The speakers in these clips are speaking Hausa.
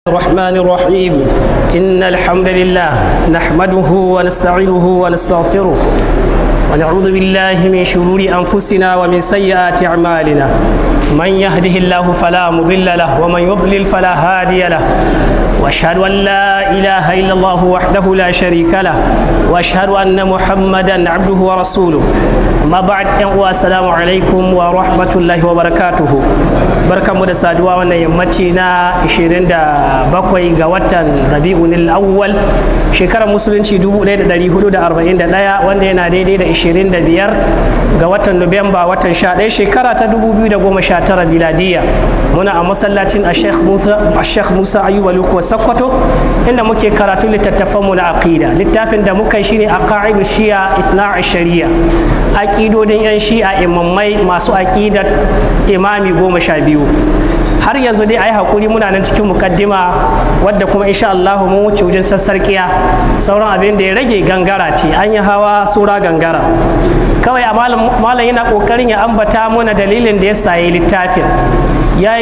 الرحمن الرحيم إن الحمد لله نحمده ونستعينه ونستغفره ونعوذ بالله من شرور أنفسنا ومن سيئات أعمالنا من يهده الله فلا مضل له ومن يضلل فلا هادي له واشهد ان لا اله الا الله وحده لا شريك له واشهد ان محمدا عبده ورسوله amma ba'ad yan uwa assalamu alaikum wa rahmatullahi wa barakatuhu barkanmu da saduwa wannan yammaci na 27 ga watan rabi'un awwal shekarar musulunci 1441 wanda yana daidai da 25 ga watan nuwamba watan 11 shekara ta 2019 miladiya muna a masallacin a sheikh musa ayuba lukuwa sakkwato inda muke karatu littattafanmu na aqida littafin da muka yi shine aqaidu shi'a ithna shari'a aƙidodin 'yan shi'a imammai masu aƙidar imami goma sha biyu har yanzu dai a yi haƙuri muna nan cikin mukaddima wadda kuma insha Allah mun wuce wajen sassarkiya sauran abin da ya rage gangara ce an yi hawa sura gangara kawai a malam yana ƙoƙarin ya ambata mana dalilin da ya sayi littafin ya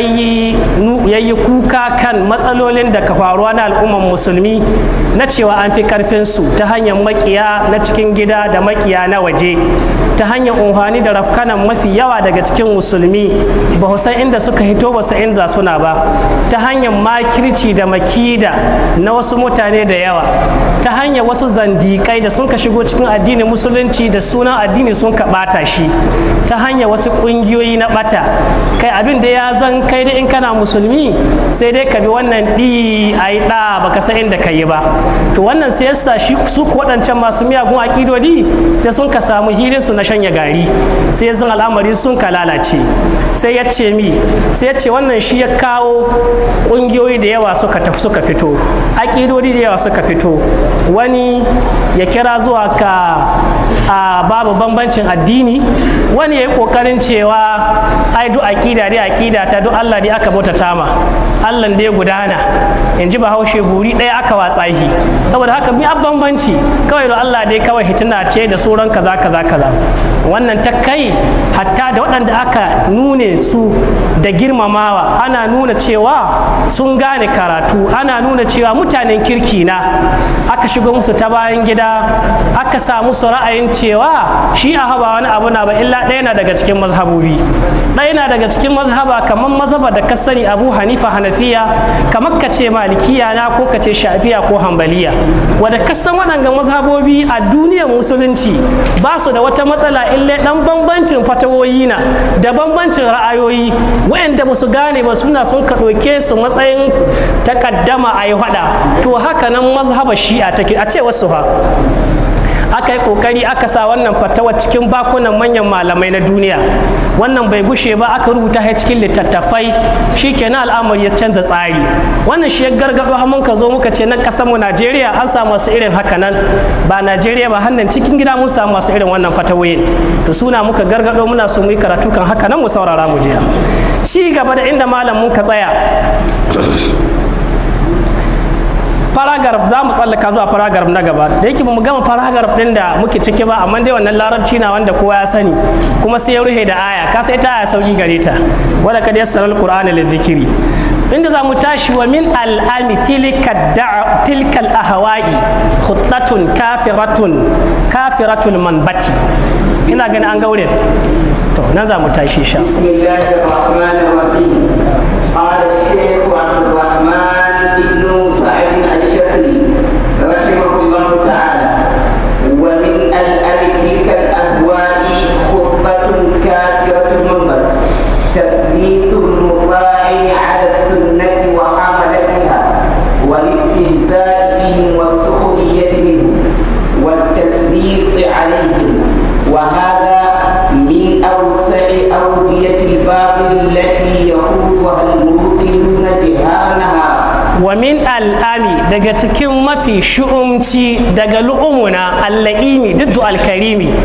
yi kuka kan matsalolin da ka faruwa na al'umman musulmi na cewa an fi karfinsu ta hanyar makiya na cikin gida da makiya na waje ta hanyar unhani da rafkanan mafi yawa daga cikin musulmi ba san inda suka hito ba san inda suna ba ta hanyar makirci da makida na wasu mutane da yawa ta hanyar wasu zandikai da sun ka shigo cikin addinin musulunci da sunan addini sun ka bata shi ta hanyar wasu kungiyoyi na bata kai abin da ya zan kai da in kana musulmi sai dai ka bi wannan ɗi a yi ɗa baka san inda ka yi ba to wannan sai yasa shi su waɗancan masu miyagun akidodi sai sun ka samu hilin su na shanya gari sai zan al'amari sun ka lalace sai ya ce mi sai ya ce wannan shi ya kawo ƙungiyoyi da yawa suka suka fito akidodi da yawa suka fito wani ya kira zuwa ka a babu bambancin addini wani ya yi ƙoƙarin cewa ai duk akida dai akida ta duk Allah dai aka bauta tama Allah dai gudana in ji bahaushe guri ɗaya aka watsahi saboda haka bi an bambanci kawai da Allah dai kawai hitina ce da sauran kaza kaza kaza wannan ta kai hatta da waɗanda aka nune su da girmamawa ana nuna cewa sun gane karatu ana nuna cewa mutanen kirki na aka shigo musu ta bayan gida aka samu su ra'ayin cewa shi a haba wani abu na ba illa ɗaya na daga cikin mazhabobi ɗaya na daga cikin mazhaba kamar mazhaba da ka sani abu hanifa hanafiya kamar ka ce malikiya na ko ka ce shafiya ko hambaliya wadda ka san waɗanga mazhabobi a duniyar musulunci ba su da wata matsala illa ɗan bambancin fatawoyi na da bambancin ra'ayoyi wayanda ba su gane ba suna sun ka ɗauke su matsayin takaddama a yi haɗa to haka nan mazhaba shi'a take a ce wasu fa aka yi kokari aka sa wannan fatawa cikin bakunan manyan malamai na duniya wannan bai gushe ba aka rubuta shi cikin littattafai shikenan al'amari ya canza tsari wannan shi ya gargado har mun ka zo muka ce nan kasar mu Najeriya an samu masu irin haka nan ba Najeriya ba hannan cikin gida mun samu masu irin wannan fatawoyin to suna muka gargado muna so mu yi karatu kan haka nan mu saurara mu je ci gaba da inda malam mun ka tsaya paragraph za mu tsallaka zuwa paragraph na gaba da yake mu gama paragraph din da muke ciki ba amma dai wannan larabci na wanda kowa ya sani kuma sai ya ruhe da aya ka sai ta aya sauki gare ta wala kad yassara alqur'ana lidhikri inda za mu tashi wa min al'ami tilka tilkal ahwa'i khuttatun kafiratun kafiratul manbati ina gani an gaure to nan za mu tashi sha bismillahir rahmanir rahim qala ash-shaykh abdurrahman ibn sa'id رحمه الله تعالى ومن الأب تلك الأهواء خطة كافرة منبت تثبيت المطاع على السنة وحملتها والاستهزاء بهم والسخرية منهم والتسليط عليهم وهذا من أوسع أودية الباطل التي يخوضها المبطلون جهانها wa min al'ami daga cikin mafi shu'umci daga lu'umuna alla'imi duddu alkarimi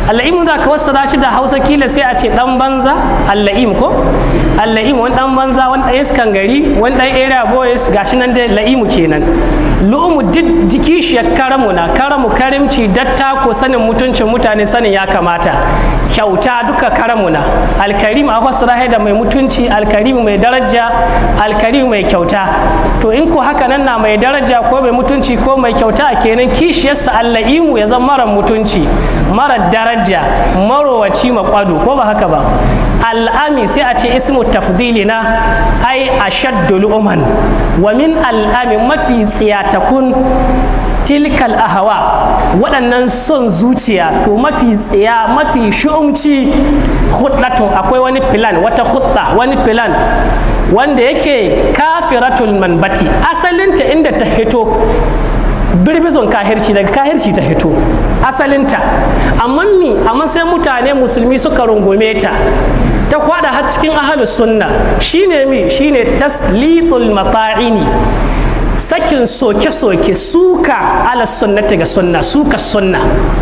alla'im za ka wassara shi da hausa kila sai a ce dan banza alla'im ko alla'im wani dan banza wani dan iskan gari wani dan area boys gashi nan dai la'imu kenan lu'umu duk jiki shi ya karamu na karamu karimci datta ko sanin mutuncin mutane sanin ya kamata kyauta duka karamu na alkarim a fassara da mai mutunci alkarim mai daraja alkarim mai kyauta to in ko haka nan na mai daraja ko mai mutunci ko mai kyauta kenan kishiyarsa alla'imu ya zama mara mutunci mara daraja marowaci makwado ko ba haka ba al'ami sai a ce ismu tafdili na ai ashaddu lu'uman wa min al'ami mafi tsiyatakun tilkal ahawa waɗannan son zuciya to mafi tsiya mafi shu'umci huddatun akwai wani filan wata hudda wani filan wanda yake kafiratul manbati asalinta inda ta hito birbizon kahirci daga kahirci ta hito asalinta amma mi amma sai mutane musulmi suka rungume ta ta kwada har cikin ahalus sunna shine mi shine taslitul mata'ini sakin soke-soke suka ala sunnati ga sunna suka sunna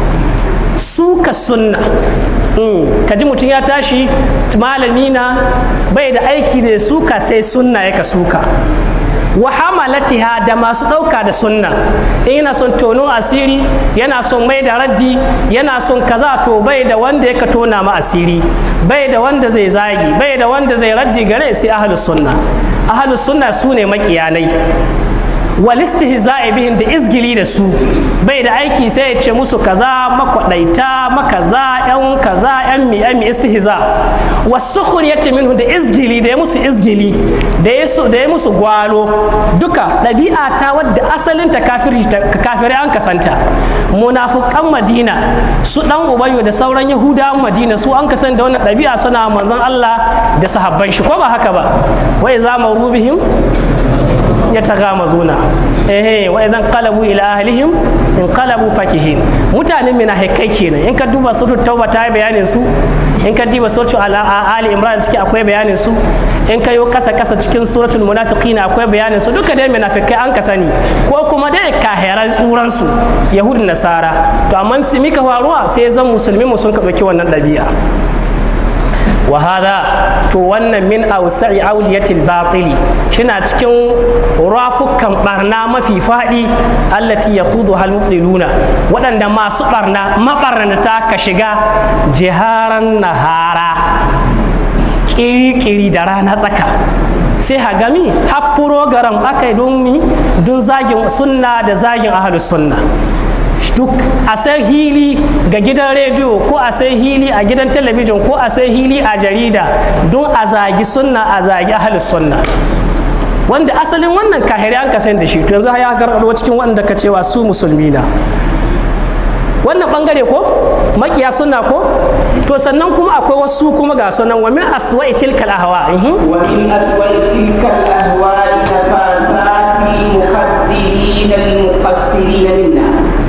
suka sunna kaji mutum ya tashi malami na bai da aiki da suka sai sunna ya ka suka wa hamalatiha da masu ɗauka da sunna in yana son tono asiri yana son mai da raddi yana son kaza to bai da wanda ya ka tona ma asiri bai da wanda zai zagi bai da wanda zai raddi gare sai ahlus sunna ahlus sunna su ne makiyanai walistihza'i bihim da izgili da su bai da aiki sai ya ce musu kaza makwadaita makaza yan kaza yan mi yan mi istihza wasukhriyati minhu da izgili da ya musu izgili da ya da ya musu gwalo duka ɗabi'a ta wadda asalin ta kafiri kafirai an kasanta munafukan madina su dan ubayyo da sauran yahudawan madina su an kasanta da wannan ɗabi'a suna manzon Allah da sahabban shi ko ba haka ba wai za mu rubihim yataghamazuna ehe wa idan qalabu ila ahlihim in qalabu fakihin mutanen mina haikai kenan in ka duba suratul tauba ta yi bayanin su in ka duba suratul ali imran ciki akwai bayanin su in ka yi kasa kasa cikin suratul munafiqin akwai bayanin su duka dai munafikai an ka sani ko kuma dai kahiran tsuran su yahudun nasara to amma su mika faruwa sai zan musulmi mu sun ka dauki wannan ɗabi'a وهذا to wannan min ausa'i audiyatil batili shina cikin rafukan barna mafi faɗi allati yakhudu hal mubdiluna waɗanda masu barna mabarnata ka shiga jiharan nahara kiri-kiri da rana tsaka sai hagami har program aka yi don mi don zagin sunna da zagin ahalus sunna duk a sai hili ga gidan rediyo ko a sai hili a gidan talabijin ko a sai hili a jarida don a zagi sunna a zagi ahalus sunna wanda asalin wannan kahiri an kasan da shi to yanzu ya gargaro cikin wanda ka cewa su musulmi na wannan bangare ko makiya sunna ko to sannan kuma akwai wasu kuma ga sunan wa min aswa'i tilkal ahwa wa min aswa'i tilkal ahwa nafathati muqaddirin al-muqassirin minna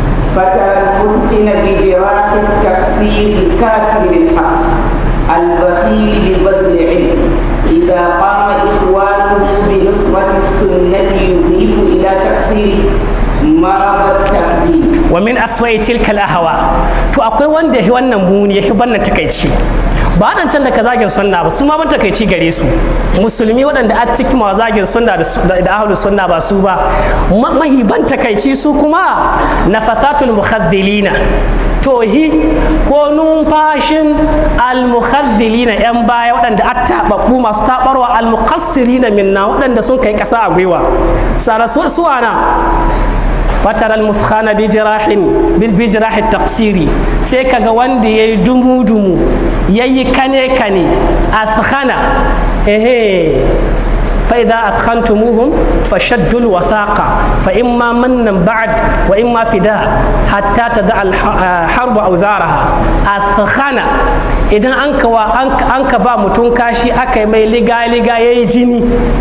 فتنفثن بجراح التقصير الكاتم بالحق البخيل ببذل العلم إذا قام إخوانه بنصرة السنة يضيف إلى تقصيره مرض التخدير ومن أسوأ تلك الأهواء to akwai wanda ya wannan muni ya banna takaici ba waɗancan da ka zagin sunna ba su ma ban takaici gare su musulmi waɗanda a cikin ma zagin sunna da ahlus sunna ba su ba mahiban takaici su kuma nafathatul muhaddilina tohi ko numfashin almuhaddilina yan baya waɗanda a taɓaɓɓu masu taɓarwa almuqassirina minna waɗanda sun kai ƙasa a gwiwa sara suwana fatara al-mufkhana bi jirahin bil bi jirahi taqsiri sai kaga wanda yayi dumu dumu yayi kane kane athkhana ehe فإذا أثخنتموهم فشدوا الوثاقة فإما منا بعد وإما فداء حتى تدع الحرب أوزارها أثخنا إذا أنك وأنك أنك با متنكاشي أكي مي لغا لغا يجيني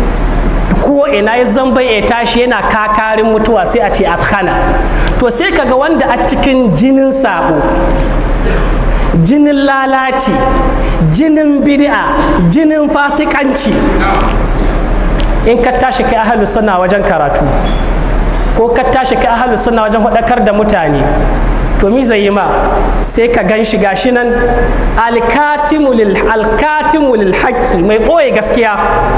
ko ina ya zamba ya tashi yana kakarin mutuwa sai a ce afkhana to sai kaga wanda a cikin jinin sabo jinin lalaci jinin bid'a jinin fasikanci in ka tashi kai ahalus sunna wajen karatu ko ka tashi kai ahalus sunna wajen faɗakar da mutane to mi zai yi ma sai ka gan shi gashi nan alkatimu lil haqqi mai ɓoye gaskiya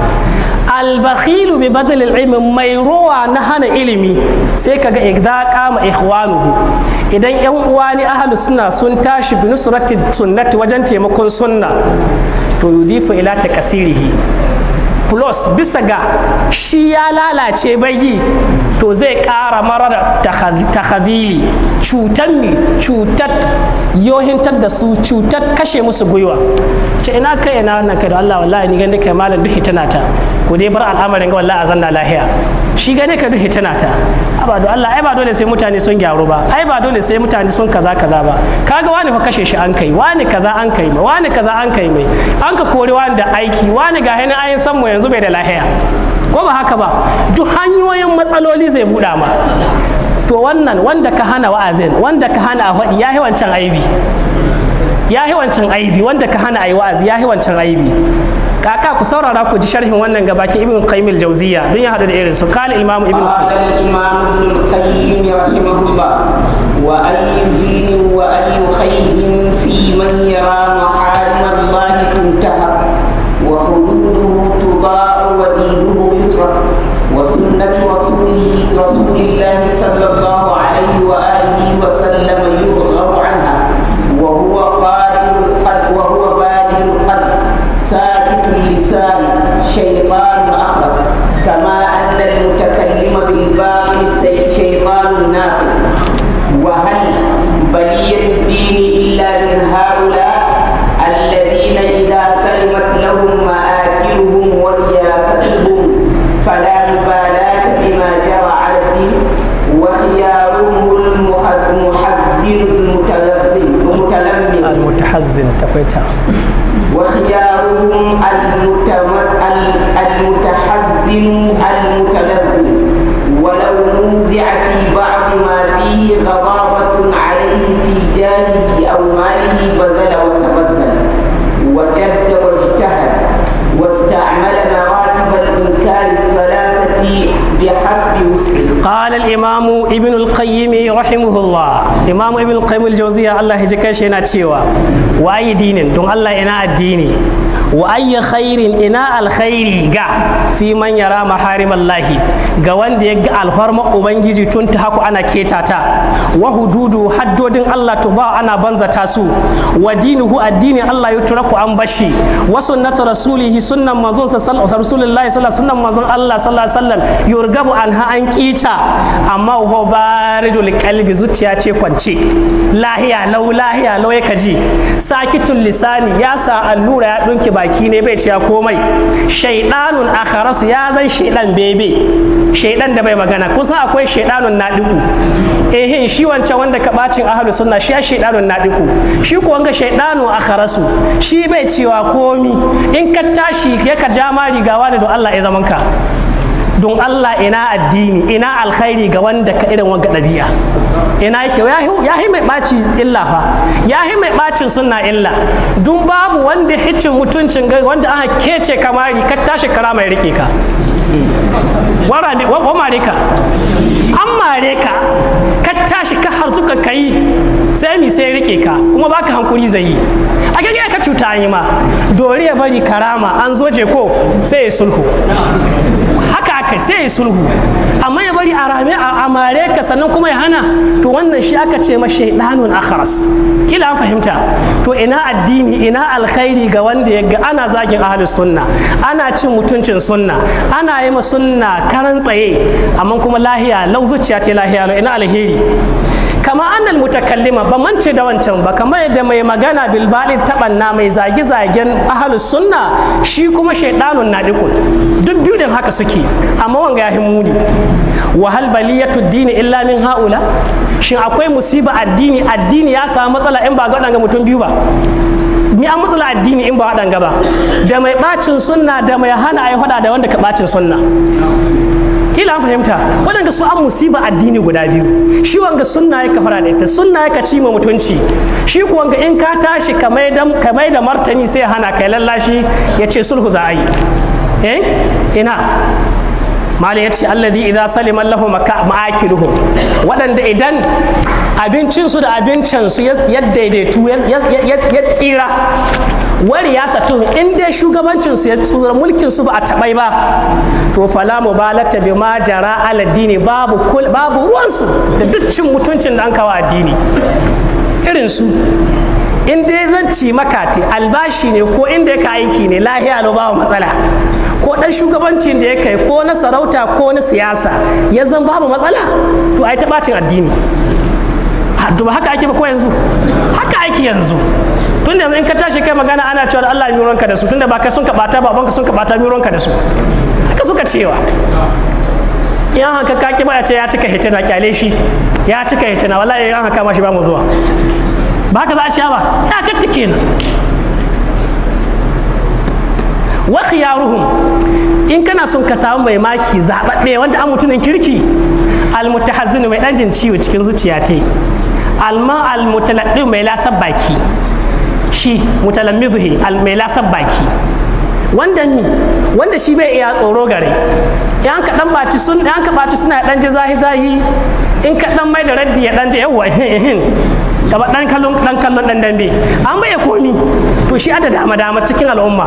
albakhilu bi badal ilmi mai rowa na hana ilimi sai kaga idza qama ikhwanuhu idan yan uwa ni ahlus sunna sun tashi bi nusrati sunnati wajen taimakon sunna to yudifu ila takasirihi plus bisa ga shi ya lalace bai to zai ƙara marar takhadili cutar mi cutar yohintar da su cutar kashe musu gwiwa ce ina kai ina wannan kai da Allah wallahi ni gani kai malam duk hitana ta ko dai bar al'amarin ga wallahi azanna lahiya shi gane ka duk hitana ta ba do Allah ai ba dole sai mutane sun gyaru ba ai ba dole sai mutane sun kaza kaza ba kaga wani fa kashe shi an kai wani kaza an kai mai wani kaza an kai mai an ka kori wani da aiki wani ga hannun ayin san mu yanzu bai da lahiya ko ba haka ba duk hanyoyin matsaloli zai buɗa ma to wannan wanda ka hana wa'azin wanda ka hana a faɗi ya yi wancan aibi ya yi wancan aibi wanda ka hana a yi wa'azi ya yi wancan aibi kaka ku saurara ku ji sharhin wannan gabaki ibn qayyim al-jawziya don ya hadu da irin su qala imam ibn قال الإمام ابن القيم رحمه الله وأي دين وأي خير في من يرى محارم الله تنتهك وحدوده تضاع ودينه يترك وسنة رسوله رسول الله صلى الله عليه وآله وسلم يرغب عنها وهو قادر القلب وهو بالغ القلب ساكت اللسان شيطان أخرس كما أن المتكلم بالباطل شيطان ناقل وهل بلية الدين إلا من هؤلاء الذين إذا سلمت لهم مآكلهم ورياستهم فلا مبالاة بما جرى على الدين وخيارهم المحزن المتلذذ المتلمذ المتحزن تقويتا وخيارهم المتحزن المتلذذ ولو نوزع في بعض ما فيه غضاضة عليه في جاهه أو ماله بذل وتبذل وجد واجتهد واستعمل مراتب الإنكار الثلاثة بحسب وسعه قال الإمام ابن القيم رحمه الله إمام ابن القيم الجوزية الله يجكش هنا تشيوا وأي دين دون الله إنا الديني وأي خير إنا الخير جا في من يرى محارم الله ga wanda ya ga alhorma ubangiji tun ta haku ana ketata wa hududu haddodin Allah to ba ana banzata su wa dinuhu addini Allah ya turaku an bashi wa sunnatu rasulihi sunnan manzon sa rasulullahi sallallahu sunnan manzon Allah sallallahu alaihi wasallam yurgabu anha an kita amma ho baridul qalbi zuciya ce kwance lahiya lau lahiya lau yake ji sakitul lisani ya sa allura ya dunki baki ne bai ciya komai shaidanun akharasu ya zan shaidan bebe shaidan da bai magana kusan akwai shaidanun nadiku ehin shi wancan wanda ka bacin ahlu sunna shi ya shaidanun nadiku shi ko wanga shaidanun akharasu shi bai cewa komi in ka tashi ya ka ja ma rigawa da don Allah ya zaman ka don Allah ina addini ina alkhairi ga wanda ka irin wanga ɗabi'a ina yake ya yi mai ɓaci illa fa ya yi mai ɓacin sunna illa dun babu wanda hicin mutuncin gai wanda aka kece kamari ka tashi kara mai rike ka wa mare ka an mare ka ka tashi ka har suka kai sai mi sai rike ka kuma baka hankuri zai yi a gage ka cuta an yi ma dori ya bari karama an zo je ko sai ya sulhu haka aka sai ya sulhu amma ya bari a rame a mare ka sannan kuma ya hana to wannan shi aka ce ma shaidanun akharas kila an fahimta to ina addini ina alkhairi ga wanda ya ga ana zagin ahlus sunna ana cin mutuncin sunna ana yi ma sunna karan tsaye amma kuma lahiya lau zuciya ta lahiya lau ina alheri kama annal mutakallima ba mance da wancan ba kamar yadda mai magana bilbalin tabanna mai zage-zagen ahalus sunna shi kuma shaidanun nadikun duk biyu din haka suke amma wanga ya muni wahal baliyatu dini illa min haula shin akwai musiba addini addini ya samu matsala in ba ga waɗanga mutum biyu ba ni an matsala addini in ba waɗanga ba da mai bacin sunna da mai hana a yi da wanda ka bacin sunna kila an fahimta waɗanda su an musiba addini guda biyu shi wanga sunna ya fara da ita sunna ya ci ma mutunci shi ku wanga in ka tashi ka mai da martani sai hana kai lallashi ya ce sulhu za a yi eh ina malam ya ce alladhi idza salima lahu ma'akiluhum waɗanda idan abincinsu da abincinsu ya daidaitu ya tsira wari ya satu in dai shugabancinsu ya tsura mulkinsu ba a taɓai ba to fala mubalata bi ma jara aladdini babu babu ruwansu da duk cin mutuncin da an kawo addini irin su in dai zan ci maka te albashi ne ko inda ka aiki ne lahiya no babu matsala ko dan shugabancin da ya kai ko na sarauta ko na siyasa ya zan babu matsala to ai ta bacin addini to ba haka ake ba ko yanzu haka ake yanzu tun da yanzu in ka tashi kai magana ana cewa Allah ya mironka da su tunda ba kai sun ka bata babanka sun ka bata mironka da su haka suka cewa yan haka ka ki ba ce ya cika hitina kyale shi ya cika hitina wallahi yan haka ma shi ba mu zuwa ba haka za a sha ba ya gatta kenan wa khiyaruhum in kana son ka samu mai maki zababbe wanda an mutumin kirki almutahazzin mai dan jin ciwo cikin zuciya ta alma almutaladdi mai lasar baki shi mutalammizuhi mai lasar baki wanda ni wanda shi bai iya tsoro gare yan ka dan baci sun yan ka baci suna dan ji zahi zahi in ka dan mai da raddi ya dan ji yawa hin gaba dan kallon dan kallon dan dambe an bai komi to shi ada dama dama cikin al'umma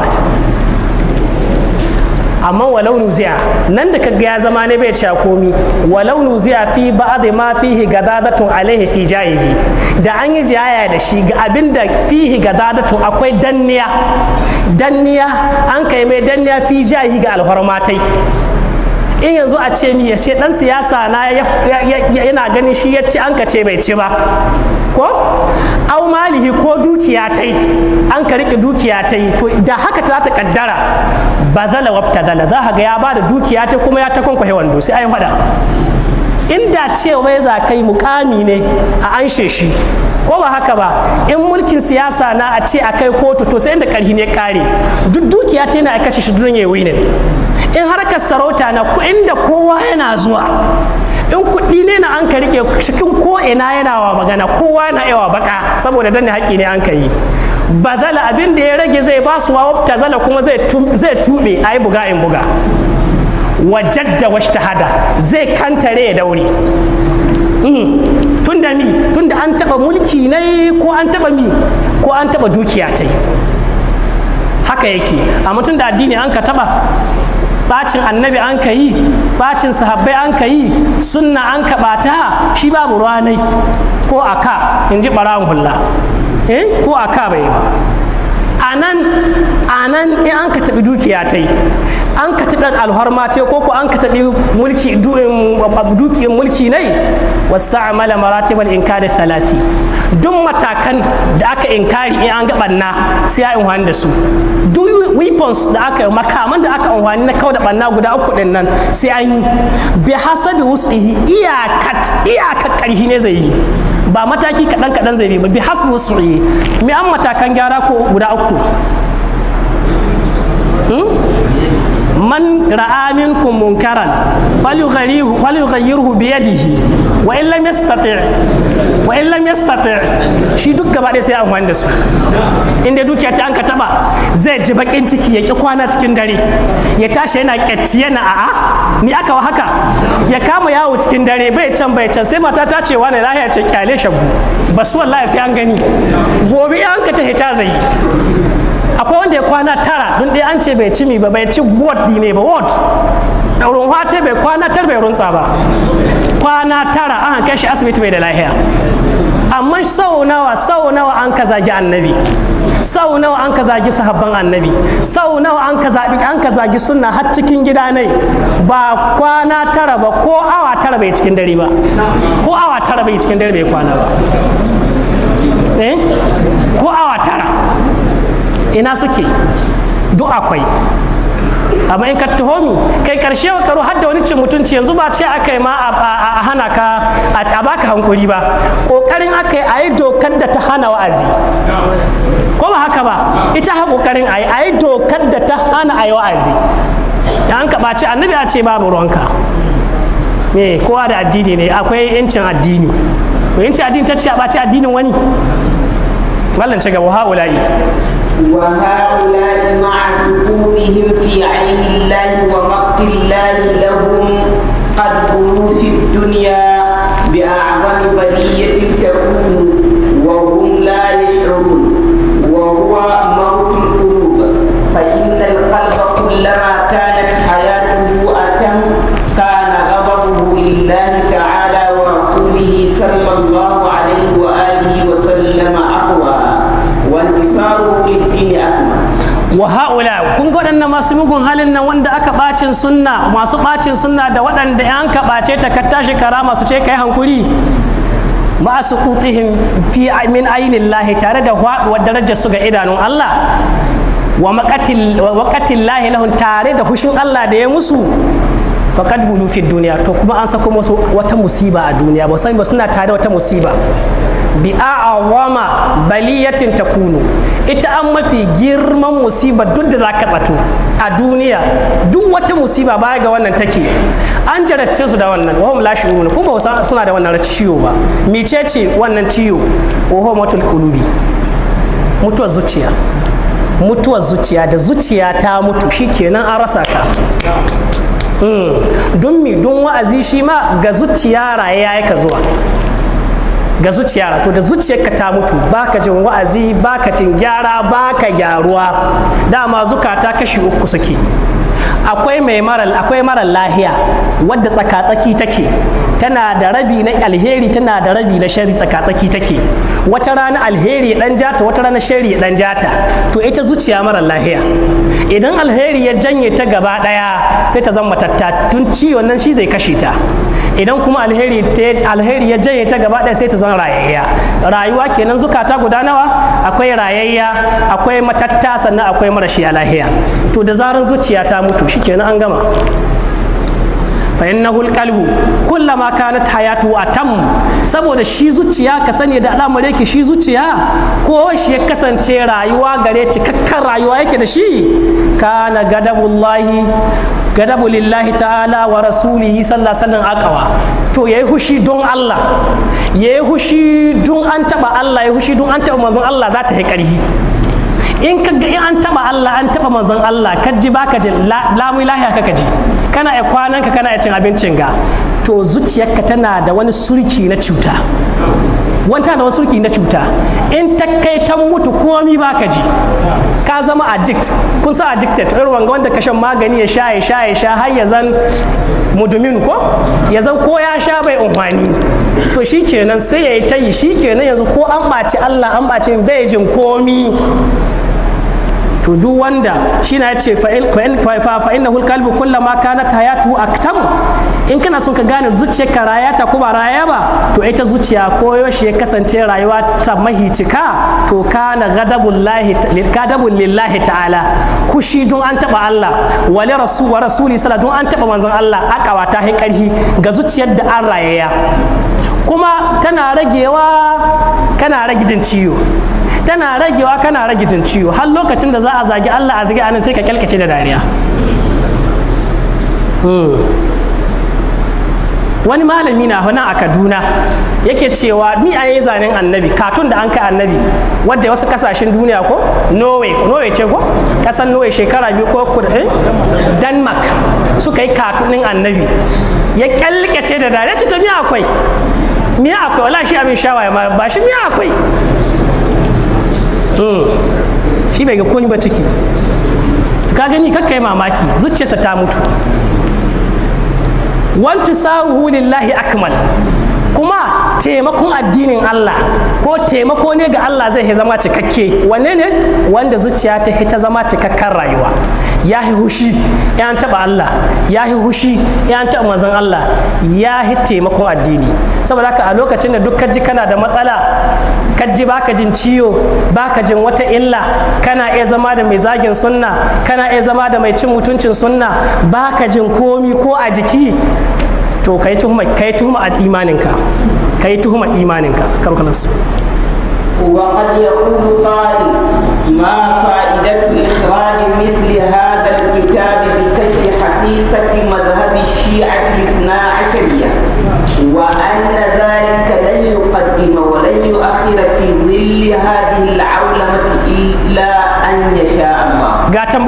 amma walau nuzi'a nan da kaga ya zama ne bai cewa komi walau nuzi'a fi ba'd ma fihi gadadatun alaihi fi jahihi da an yi jaya da shi ga abin da fihi gadadatun akwai danniya danniya an kai mai danniya fi jahihi ga alhormatai in yanzu a ce mi ya ce dan siyasa na yana ganin shi ya ci an ka ce bai ci ba ko au malihi ko dukiya tai an ka rike dukiya tai to da haka ta ta kaddara bazala wabtadala za ka ga ya bada dukiya ta kuma ya ta kwankwahe wando sai ayi fada inda cewa ya za kai mukami ne a anshe shi ko ba haka ba in mulkin siyasa na a ce a kai kotu to sai inda karhi ne kare duk dukiya ta yana a kashe shi durin yayi ne in harkar sarauta na inda kowa yana zuwa in kuɗi ne na an ka rike cikin ko ina yana wa magana kowa na yawa baka saboda danne haƙi ne an ka yi bazala abin da ya rage zai ba su wa zala kuma zai tuɓe a yi buga in buga wajadda washtahada zai kantare ya daure tun da mi tun da an taɓa mulki ne ko an taɓa mi ko an taɓa dukiya ta haka yake amma tun da addini an ka taɓa bacin annabi an ka yi bacin sahabbai an ka yi sunna an ka bata shi babu ruwanai ko aka in ji ɓarawun hulla eh ko aka bai ba anan anan in an ka taɓi dukiya ta yi an ka taɓi alharma ta ko ko an ka taɓi mulki dukiyar mulki ne wasu amala maratibal inkari talati duk matakan da aka inkari in an ga ɓanna sai ya in da su duk weapons da aka makaman da aka amfani na kawai da banna guda uku din nan sai an yi bi hasabi wusuhi iyakat iyakat karhi ne zai yi ba mataki kaɗan kaɗan zai bi ba bi hasbi wusuhi me an matakan gyara ko guda uku man ra'a minkum munkaran falyughayyirhu falyughayyirhu bi yadihi wa in lam yastati' wa in lam yastati' shi duk gaba ɗaya sai amfani da su inda dukiya ta an ka taba zai ji bakin ciki ya ki kwana cikin dare ya tashi yana kyatti yana a'a ni aka wa haka ya kama yawo cikin dare bai can bai can sai mata ta ce wani lahiya ce kyale shagu basu wallahi sai an gani gobe an ka ta hita zai akwai wanda ya kwana tara don ɗaya an ce bai ci mi ba bai ci ward ne ba ward ɗaurin hate bai kwana tar bai runsa ba kwana tara an kai shi asibiti bai da lahiya amma sau nawa sau nawa an ka zagi annabi sau nawa an ka zagi sahabban annabi sau nawa an ka zabi an ka zagi sunna har cikin gida ne ba kwana tara ba ko awa tara bai cikin dare ba ko awa tara bai cikin dare bai kwana ba eh ko awa tara ina suke duk akwai amma in ka taho kai karshe karo har da wani cin mutunci yanzu ba ce aka yi ma a hana ka a baka hankuri ba kokarin aka yi a yi dokar da ta hana wa'azi ko ba haka ba ita ha kokarin a yi a yi dokar da ta hana a yi wa'azi da an ka ɓaci annabi a ce babu ruwanka me kowa da addini ne akwai yancin addini to yancin addini ta ce a ɓaci addinin wani wallan ci gaba ha'ula'i وهؤلاء مع سكونهم في عين الله ومقت الله لهم الدنيا بأعظم بلية تكون وهم لا يشعرون وهو موت القلوب فإن القلب كلما كانت حياته أتم كان غضبه لله تعالى ورسوله صلى الله عليه وآله وسلم أقوى وانتصاره للدين أكمل wa haula kun ga waɗannan masu mugun halin nan wanda aka bacin sunna masu bacin sunna da waɗanda yan ka bace ta ka tashi karama su ce kai hankuri ma su qutihim fi min ainillahi tare da haɗuwar darajar su ga idanun Allah wa maqatil wa waqatil lahi lahum tare da hushin Allah da ya musu faqad bulu fi duniya to kuma an sako musu wata musiba a duniya ba san ba suna tare da wata musiba bi a'awama baliyatin takunu ita an mafi girman musiba duk da zaka tsato a duniya duk wata musiba baya ga wannan take an jarabce su da wannan wahum la shu'urun kuma ba suna da wannan ciwo ba mecece wannan ciwo wa huwa matul qulubi mutuwar zuciya mutuwar zuciya da zuciya ta mutu shikenan an rasa ka don mi don wa'azi shi ma ga zuciya raye ya ka zuwa ga zuciya to da zuciyarka ta mutu baka jin wa'azi baka jin gyara baka gyaruwa dama zukata kashi uku suke akwai mai maral akwai marar lahiya wadda tsaka-tsaki take tana da rabi na alheri tana da rabi na shari tsaka-tsaki take wata rana alheri ya dan jata wata rana shari ya dan jata to ita zuciya marar lahiya idan alheri ya janye ta gaba daya sai ta zama tatta tun ciwon nan shi zai kashe ta idan kuma alheri alheri ya janye ta gaba daya sai ta zama rayayya rayuwa kenan zukata guda nawa akwai rayayya akwai matatta sannan akwai marashiya lahiya to da zaran zuciya ta mutu shikenan an gama فإنه القلب كلما كانت حياته أتم saboda shi zuciya ka sani da al'amar yake shi zuciya ko shi ya kasance rayuwa gare cikakken rayuwa yake da shi kana gadabullahi gadabu lillahi ta'ala wa rasulihi sallallahu alaihi aqwa to yayi hushi don Allah yayi hushi don an taba Allah yayi hushi don an taba manzon Allah za ta yi karhi in ka ga in an taba Allah an taba manzon Allah ka ji baka ji lamu lahiya ka ji kana ya kwanan ka kana ya cin abincin ga to zuciyarka tana da wani surki na cuta wanta da wani surki na cuta in ta kai ta mutu komi baka ji ka zama addict kun sa addicted irin wanga wanda ka shan magani ya sha ya sha ya sha har ya zan mudumin ko ya zan ko ya sha bai umfani to shikenan sai ya yi ta yi shikenan yanzu ko an ɓaci Allah an ɓaci bai jin komi to duk wanda shi na ce fa'in hulkalbi kulla ma kana hayatu aktam in kana son ka gane zuciyar ka rayata ko ba raya ba to ita zuciya ko yaushe ya kasance rayuwa ta mahicika to kana gadabun lillahi ta'ala kushi don an taba Allah wali rasu wa rasuli sallah don an taba manzon Allah akawa ta hi karhi ga zuciyar da an rayaya kuma tana ragewa kana rage jin ciwo tana ragewa kana rage jin ciwo har lokacin da za a zagi Allah a zagi anan sai ka kyalkace da dariya wani malami na hana a kaduna yake cewa ni a yi zanen annabi katun da an kai annabi wadda wasu kasashen duniya ko norway norway ce ko kasan norway shekara biyu ko kudu eh? denmark suka yi katunin annabi ya kyalkace da dariya ce ta miya akwai miya akwai wala shi abin shawaye ba shi miya akwai shi bai ga komi ba ciki ka gani kakka yi mamaki zuciyarsa ta mutu wanti saruhu lillahi akmal kuma taimakon addinin Allah ko taimako ne ga Allah zai zama cikakke wanne ne wanda zuciya ta ta zama cikakken rayuwa ya yi hushi ya taba Allah ya yi hushi ya taba manzon Allah ya yi taimakon addini saboda haka a lokacin da duk ji kana da matsala kaji baka jin ciwo baka jin wata illa kana iya zama da mai zagin sunna kana iya zama da mai cin mutuncin sunna baka jin komi ko a jiki to kai tuhuma kai tuhuma a imaninka kai tuhuma imaninka karuka nafsu وقد يقول قائل ما فائدة إخراج مثل هذا الكتاب بكشف حقيقة مذهب الشيعة الاثنا عشرية وأن ذلك لن يقدم ولن يؤخر في ظل هذه العولمة إلا أن يشاء الله ga tambayar da mun kai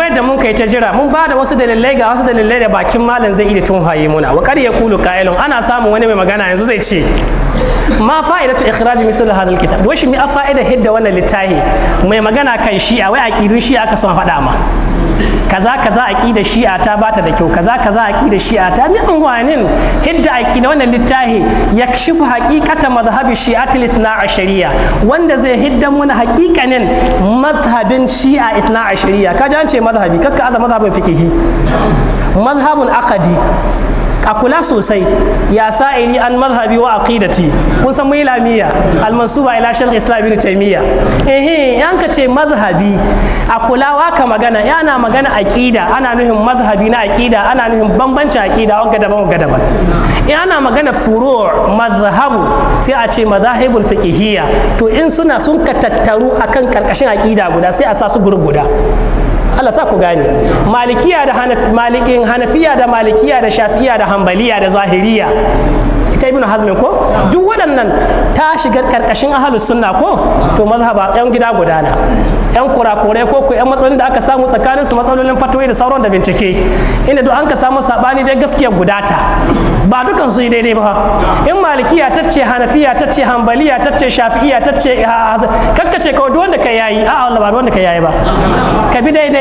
kai ta jira mun ba da wasu dalilai ga wasu dalilai da bakin malam zai iya tun haye muna wa kar ya kulu qailun ana samun wani mai magana yanzu zai ce ma fa'idatu ikhraj misal hadal kitab wai shi mi a fa'ida hidda wannan littafi mai magana kan shi'a wai aqidun shi'a aka son faɗa ma kaza kaza aqida shi'a ta bata da kyau kaza kaza aqida shi'a ta mi anwanin hidda aqida wannan littafi yakshifu haqiqata madhhabi shi'atil ithna ashariya wanda zai hidda muna haqiqanin madhhabin shi'a ithna ashariya kaji an ce madhhabi kakka aza madhhabin fikihi madhhabun aqadi a kula sosai ya sa'ili an mazhabi wa aqidati kun san mai lamiya almansuba ila shaykh islam ibn taymiya eh yan ka ce mazhabi a kula wa ka magana yana magana aqida ana nuhin mazhabi na aqida ana nuhin bambancin aqida wanga daban wanga daban in ana magana furu' mazhabu sai a ce mazahibul fiqhiyya to in suna sun ka tattaru akan karkashin aqida guda sai a sa su gurub guda Allah sa ku gane malikiya da malikin hanafiya da malikiya da shafi'iya da hambaliya da zahiriya ita ibnu hazmin ko duk waɗannan ta shiga karkashin ahlus sunna ko to mazhaba yan gida gudana yan kurakurai ko ko yan matsalolin da aka samu tsakanin su matsalolin fatoyi da sauran da bincike inda duk an ka samu sabani dai gaskiya gudata ba dukan su yi daidai ba in malikiya ta ce hanafiya ta ce hambaliya ta ce shafi'iya ta ce kakkace kawai duk wanda ka yayi a'a Allah ba wanda ka yayi ba ka bi daidai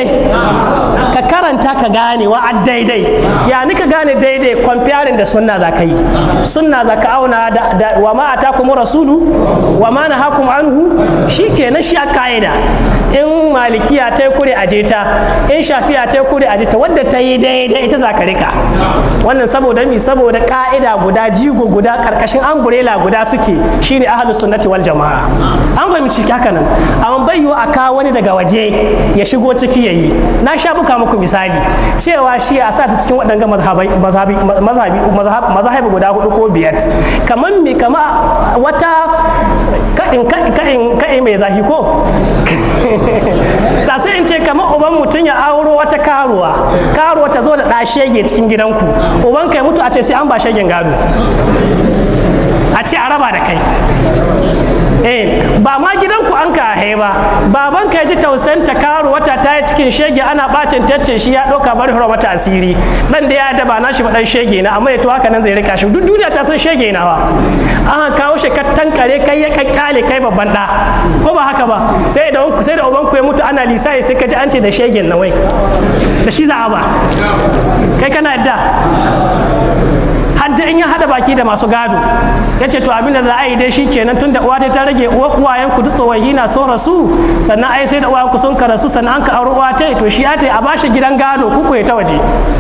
ka karanta ka gane wa daidai ya ni ka gane daidai comparing da sunna za ka yi sunna za ka auna da wa ma atakum rasulu wa ma nahakum anhu shikenan shi a ka'ida in malikiya ta yi kure aje ta in shafiya ta yi kure aje ta wadda ta yi daidai ita za ka rika wannan saboda mi saboda ka'ida guda jigo guda karkashin umbrella guda suke shine ahlus sunnati wal jama'a an fahimci haka nan amma bai yiwu a kawo wani daga waje ya shigo ciki yayi na sha buka muku misali cewa shi a sa ta cikin waɗanga mazhabi guda hudu ko biyar kamar mi kama wata ka'in ka'in mai zahi ko ta sai in ce kamar uban mutum ya auro wata karuwa karuwa ta zo da ɗa shege cikin gidanku uban kai mutu a ce sai an ba shegen gado a ce a raba da kai eh ba ma gidanku an ka hai ba baban ka ji tausayin ta karo wata ta yi cikin shege ana bacin tacce shi ya ɗauka bari hura mata asiri dan da ya daba na shi ba dan shege na amma ya to haka nan zai rika shi duk duniya ta san shege na ba an kawo shi ka tankare kai ya kakkale kai babban da ko ba haka ba sai da sai da uban ku ya mutu ana lisai sai ka ji an ce da shegen na wai da shi za a ba kai kana yadda hadda in ya hada baki da masu gado ya ce to abin da za a yi dai shi kenan tun da uwa ta rage uwayen ku duk tsohahi na so rasu sannan ai sai da uwayen ku sun ka rasu sannan an ka auri uwa ta to shi ya ta a bashi gidan gado ku ta waje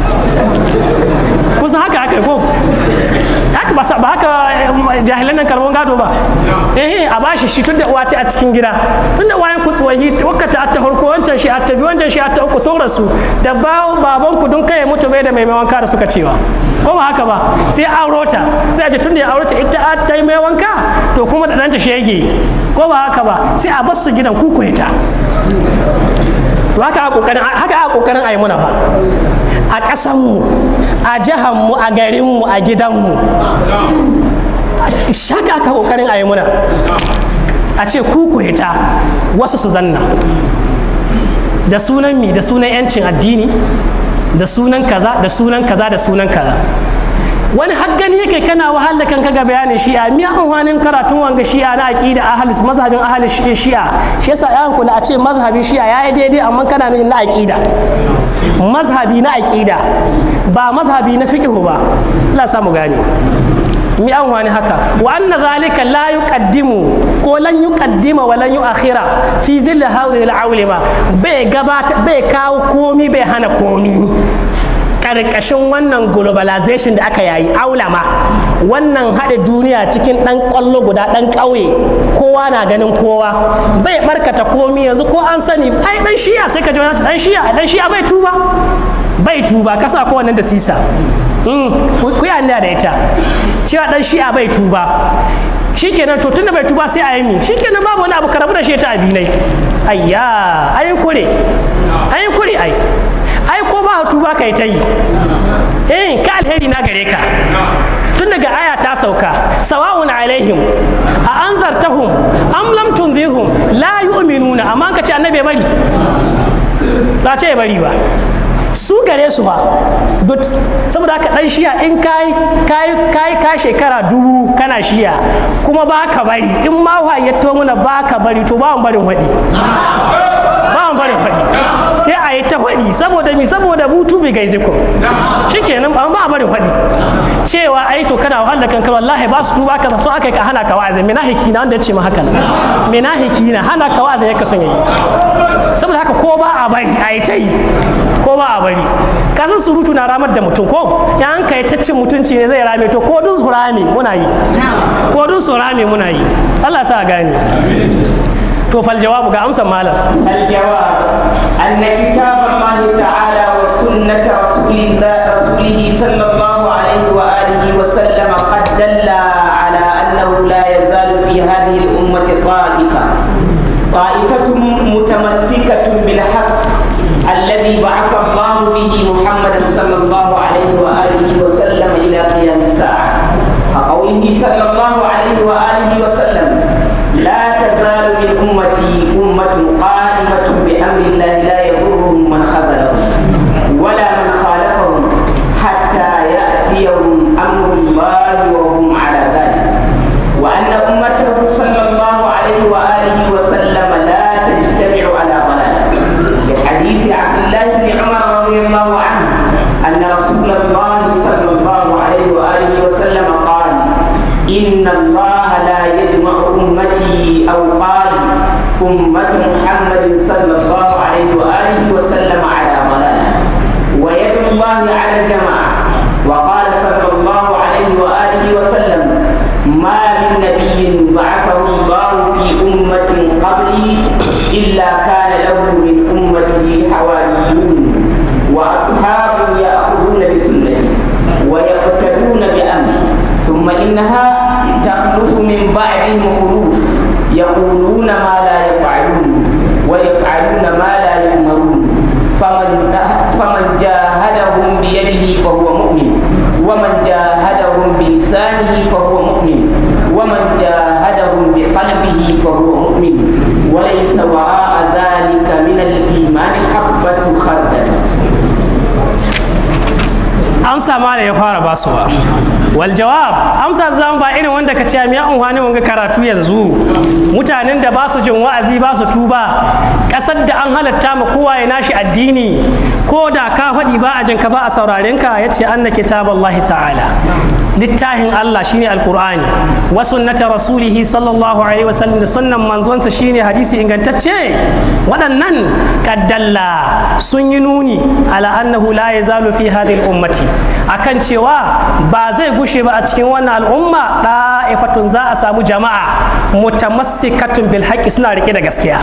kusan haka haka ko haka ba ba haka jahilan nan karbon gado ba eh a bashi shi tunda uwa ta a cikin gida tunda uwayen ku tsohi wakata atta farko wancan shi atta bi wancan shi atta uku sun rasu da bawo baban ku dun kai mutu bai da mai wanka da suka cewa ko ba haka ba sai auro ta sai a ce tunda ya auro ta ita ta yi mai wanka to kuma da ɗanta shege ko ba haka ba sai a bar su gidan kuku ta to haka a kokarin haka a kokarin ayi muna fa a ƙasanmu a jihanmu a garinmu a gidanmu shaka aka kokarin ayi muna a ce kuku ta wasu su zanna da sunan mi da sunan yancin addini da sunan kaza da sunan kaza da sunan kaza wani haggani yake kana wahala kanka ga bayanin shi'a mi amfanin karatun wanga shi'a na aqida ahlus mazhabin ahlus shi'a shi yasa yan kula a ce mazhabin shi'a yayi daidai amma kana nuna na aqida mazhabi na aqida ba mazhabi na fiqh ba Allah samu gane mi an wani haka wa anna zalika la yuqaddimu ko lan yuqaddima wa lan yuakhira fi dhill hadhihi al-awlima bai gabata bai kawo komi bai hana komi karkashin wannan globalization da aka yayi aulama wannan haɗa duniya cikin ɗan ƙwallo guda ɗan ƙauye kowa na ganin kowa bai barkata komi yanzu ko an sani ai ɗan shiya sai ka ji wani ɗan shiya ɗan shiya bai tuba bai tuba kasa ko wannan da sisa ku yi da ita cewa ɗan shiya bai tuba shikenan to tunda bai tuba sai a yi mi shikenan babu wani abu karabu da shi ta abinai ayya ayin kure ayin kure ai ai ko ba tuba kai ta yi eh ka alheri na gare ka tun daga aya ta sauka sawa'un alaihim a anzartahum am lam tunzirhum la yu'minuna amma ka ce annabi bari ba ce bari ba su gare su ba duk saboda haka dan shiya in kai kai kai ka shekara dubu kana shiya kuma ba ka bari in ma ya to muna ba ka bari to ba mu barin hadi ba mu barin hadi sai a yi ta hadi saboda mi saboda mutu bai gaize ku shikenan ba ba barin hadi cewa ai to kana wahala kanka wallahi ba su tuba ka so aka ka hana ka wa'azi mina hikina wanda ya ce ma haka mina hikina hana ka wa'azi yake son yayi saboda haka ko ba a bari a yi ta yi ko ba a bari ka san surutu na ramar da mutum ko ya an kai ta cin mutunci ne zai rame to ko dun su rame muna yi ko dun su rame muna yi Allah sa gane to fal jawabu ga amsan malam الجواب أن كتاب الله تعالى وسنة رسوله رسوله صلى الله عليه وآله وسلم قد دل على أنه لا يزال في هذه الأمة طائفة طائفة متمسكة بالحق الذي بعث الله به محمدا صلى الله عليه وآله وسلم إلى قيام الساعة كقوله صلى الله عليه وآله وسلم لا تزال من أمتي أمة قائمة بأمر الله لا يضرهم من خذلهم ولا من خالفهم حتى يأتيهم أمر الله وهم على ذلك وأن أمته صلى الله عليه وآله وسلم لا تجتمع على ضلالة لحديث عبد الله بن عمر رضي الله عنه أن رسول الله صلى الله عليه وآله وسلم قال إن الله لا يجمع أمتي أو قال أمة محمد صلى الله عليه وآله وسلم على ضلالة ويد الله على الجماعة وقال صلى الله عليه وآله وسلم ما من نبي بعثه الله في أمة قبلي إلا كان له من أمته حواريون وأصحاب يأخذون بسنتي ويقتدون بأمري ثم إنها تخلف من بعدهم خلوف يقولون ما لا يفعلون ويفعلون ما لا يؤمرون فمن فمن جاهدهم بيده فهو مؤمن ومن جاهدهم بلسانه فهو مؤمن ومن جاهدهم بقلبه فهو مؤمن وليس وراء ذلك من الإيمان حبة خردل amsa ma da ya fara basuwa wal jawab amsa zan ba irin wanda ka ce miya unhani wanga karatu yanzu mutanen da ba su jin wa'azi ba su tuba kasar da an halatta ma kowa ya nashi addini ko da ka faɗi ba a jin ka ba a sauraren ka yace anna kitaballahi ta'ala littafin Allah shine alqur'ani wa sunnata rasulihi sallallahu alaihi wasallam da sunnan manzonsa shine hadisi ingantacce waɗannan kaddalla sun yi nuni ala annahu la yazalu fi hadhihi ummati akan cewa ba zai gushe ba a cikin wannan al'umma da'ifatun za a samu jama'a mutamassikatun bil haqqi suna rike da gaskiya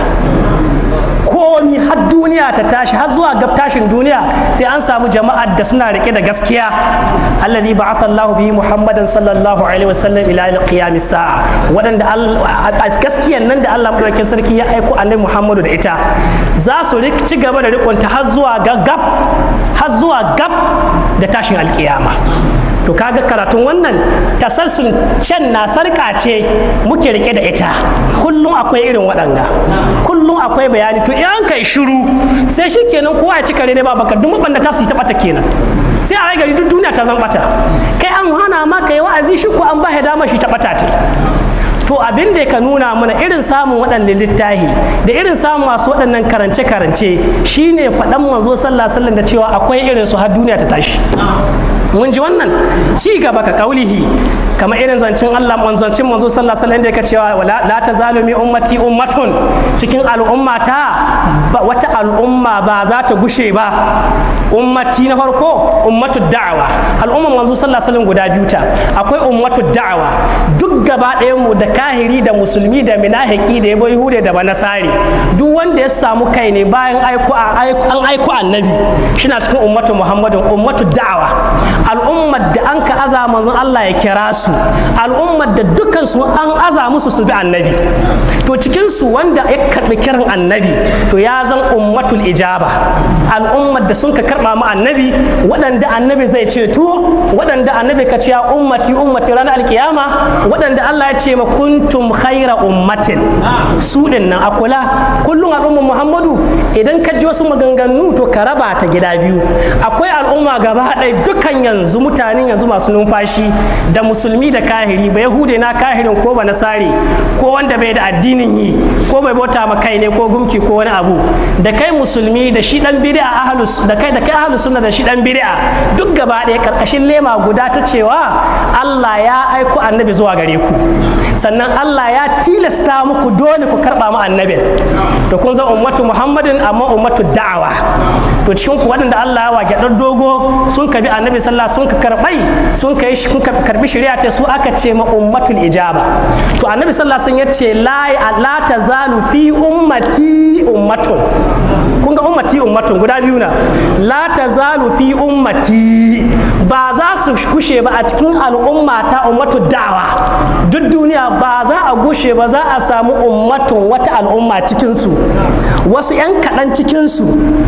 komi har duniya ta tashi har zuwa gab tashin duniya sai an samu jama'ar da suna rike da gaskiya alladhi ba'atha Allah bihi Muhammadan sallallahu alaihi wasallam ila qiyam sa'a wadanda gaskiyan nan da Allah madaukakin sarki ya aiko annabi Muhammadu da ita za su ci gaba da rikonta har zuwa gab har zuwa gab da tashin alkiyama to kaga karatun wannan tasassun can na sarka ce muke rike da ita kullum akwai irin waɗanga kullum akwai bayani to in kai shiru sai shi kenan kowa ya ci kare ne ba bakar duk mabanda ta su yi taɓata kenan sai a gari duk duniya ta zan bata kai an hana ma kai wa'azi shi ko an ba dama shi taɓata te to abin da ka nuna mana irin samun waɗannan littahi da irin samun masu waɗannan karance-karance shine faɗan manzo sallah sallan da cewa akwai irin su har duniya ta tashi mun ji wannan ci gaba ka kaulihi kamar irin zancen Allah manzancin manzo sallallahu alaihi wasallam da yake cewa la tazalumi ummati ummatun cikin al'ummata wata al'umma ba za ta gushe ba ummati na farko ummatu da'awa al'umman manzo sallallahu alaihi wasallam guda biyu ta akwai ummatu da'awa duk gaba ɗayan mu da kahiri da musulmi da minahiki da yabo yahude da banasari duk wanda ya samu kai ne bayan aiko an aiko annabi shina cikin ummatu muhammadin ummatu da'awa al'ummar da an ka aza manzon Allah ya kira su al'ummar da dukkan su an aza musu su bi annabi to cikin su wanda ya karbi kiran annabi to ya zan ummatul ijaba al'ummar da sun ka karba mu annabi waɗanda annabi zai ceto waɗanda annabi ka ce ummati ummati ranar alkiyama waɗanda da Allah ya ce ma kuntum khaira ummatin su din nan akula kullum al'ummar Muhammadu idan ka ji wasu maganganu to ka raba ta gida biyu akwai al'umma gaba ɗaya dukkan yanzu mutanen yanzu masu numfashi da musulmi da kahiri ba yahude na kahirin ko ba nasari ko wanda bai da addinin yi ko bai bauta ma kai ne ko gumki ko wani abu da kai musulmi da shi dan bid'a ahlus da kai da kai ahlus sunna da shi dan bid'a duk gaba ɗaya karkashin lema guda ta cewa Allah ya aiko annabi zuwa gare ku sannan Allah ya tilasta muku dole ku karba mu annabin to kun zan ummatu Muhammadin amma ummatu da'awa to cikin ku waɗanda Allah ya wa gyaɗar dogo sun kabi annabi sallah sun ka karbai sun kai sun karbi shari'a ta su aka ce ma ummatul ijaba to annabi sallah sun yace la la tazalu fi ummati ummatun kun ga ummati ummatun guda biyu na la tazalu fi ummati ba za su kushe ba a cikin al'umma ta ummatu da'awa duk duniya ba za a gushe ba za a samu ummatun wata al'umma cikinsu wasu 'yan kaɗan cikinsu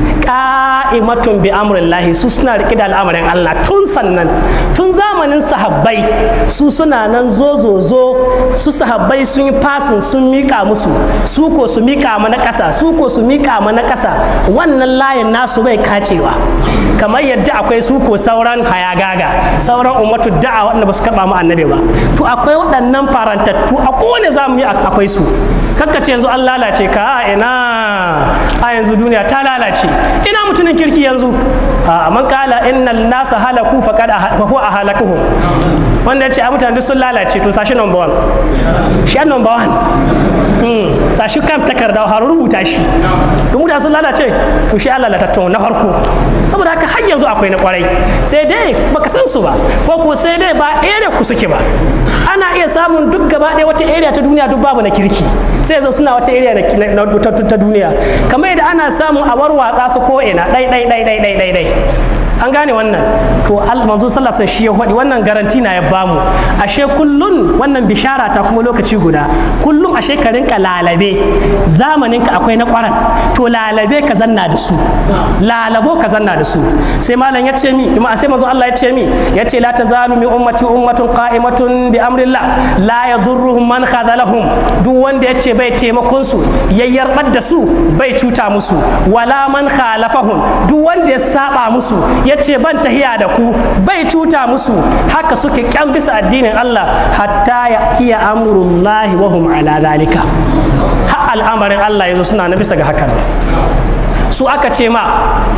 ka'imatun bi amrillahi su suna riƙe da al'amarin Allah tun sannan tun zamanin sahabbai su suna nan zo zo zo su sahabbai sun yi fasin sun miƙa musu su ko su miƙa mana ƙasa su ko su miƙa mana ƙasa wannan layin nasu bai kacewa kamar yadda akwai su ko sauran hayagaga sauran ummatu da'a wanda ba su karɓa mu annabi ba to akwai waɗannan farantattu a kowane zamu yi akwai su kakkace yanzu an lalace ka a ina a yanzu duniya ta lalace ina mutumin kirki yanzu a man kala innal nasa halaku faqad huwa ahlakuhum wanda ya ce a mutane sun lalace to sashi number one shi an number one sashi kam takarda har rubuta shi don mutane sun lalace to shi Allah latattun na farko saboda haka har yanzu akwai na kwarai sai dai baka san su ba ko ko sai dai ba area ku suke ba ana iya samun duk gaba ɗaya wata area ta duniya duk babu na kirki sai yanzu suna wata area ta duniya kamar yadda ana samun a warwatsa su ko ina ɗai ɗai ɗai ɗai ɗai ɗai an gane wannan to manzo sallallahu alaihi shi ya faɗi wannan garanti na ya bamu ashe kullun wannan bishara ta kuma lokaci guda kullum ashe ka rinka lalabe zamanin ka akwai na kwaran to lalabe ka zanna da su lalabo ka zanna da su sai malam ya ce mi ima sai manzo Allah ya ce mi ya ce la tazalu min ummati ummatun qa'imatun bi amrillah la yadurruhum man khadalahum duk wanda ya ce bai taimakon su yayyarbar da su bai cuta musu wala man khalafahum duk wanda ya saba musu ya ce ban tahiya da ku bai cuta musu haka suke kyan bisa addinin Allah hatta ya tiya amurullahi wa hum ala zalika har al'amarin Allah yazo suna na bisa ga hakan su aka ce ma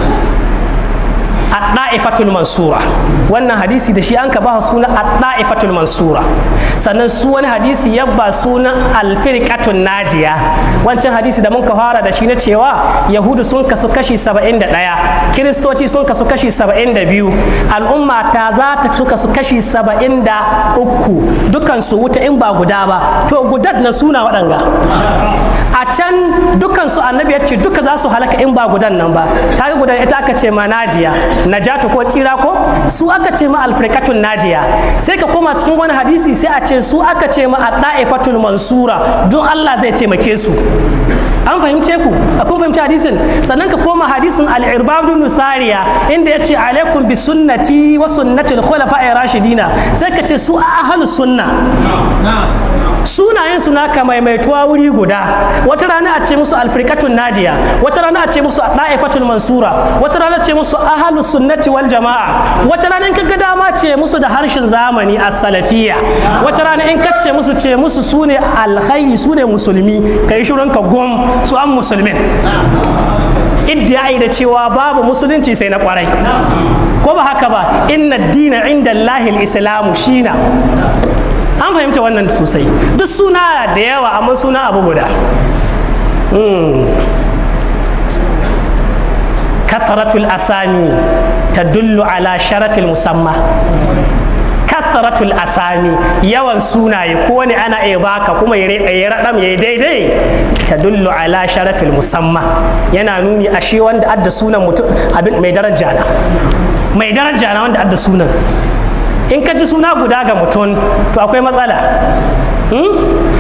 ad-da'ifatul mansura wannan hadisi da shi an ka ba suna ad-da'ifatul mansura sannan su wani hadisi ya ba sunan al-firqatun najiya wancan hadisi da mun ka fara da shi na cewa yahudu sun kasu kashi 71 kiristoci sun kasu kashi 72 al'umma ta za ta su kasu kashi 73 dukan su wuta in ba guda ba to gudad na suna waɗanga a can dukan su annabi ya ce duka za su halaka in ba gudan nan ba kaga gudan ita aka ce ma najiya najatu ko tsira ko su aka ce ma alfirkatun najiya sai ka koma cikin wani hadisi sai a ce su aka ce ma adda'ifatul mansura don Allah zai taimake su an fahimce ku a kun fahimci hadisin sannan ka koma hadisin al-irbab bin sariya inda yace alaikum bi sunnati wa sunnati al-khulafa'i rashidina sai ka ce su ahlus sunna sunayen su naka maimaituwa wuri guda wata rana a ce musu alfirkatun najiya wata rana a ce musu da'ifatul mansura wata rana ce musu ahlus sunnati wal jama'a wata rana in kaga dama ce musu da harshen zamani as-salafiyya wata rana in ka ce musu ce musu sune alkhairi sune musulmi kai shirin ka gom su an musulmin iddiyayi da cewa babu musulunci sai na kwarai ko ba haka ba inna dina inda lahil islamu shina an fahimta wannan sosai duk suna da yawa amma suna abu guda katharatul asami tadullu ala sharafil musamma katharatul asami yawan sunaye ko wani ana iya baka kuma ya raɗam ya daidai tadullu ala sharafil musamma yana nuni a shi wanda adda sunan mutum abin mai daraja na mai daraja na wanda adda sunan in ka ji suna guda ga mutum to akwai matsala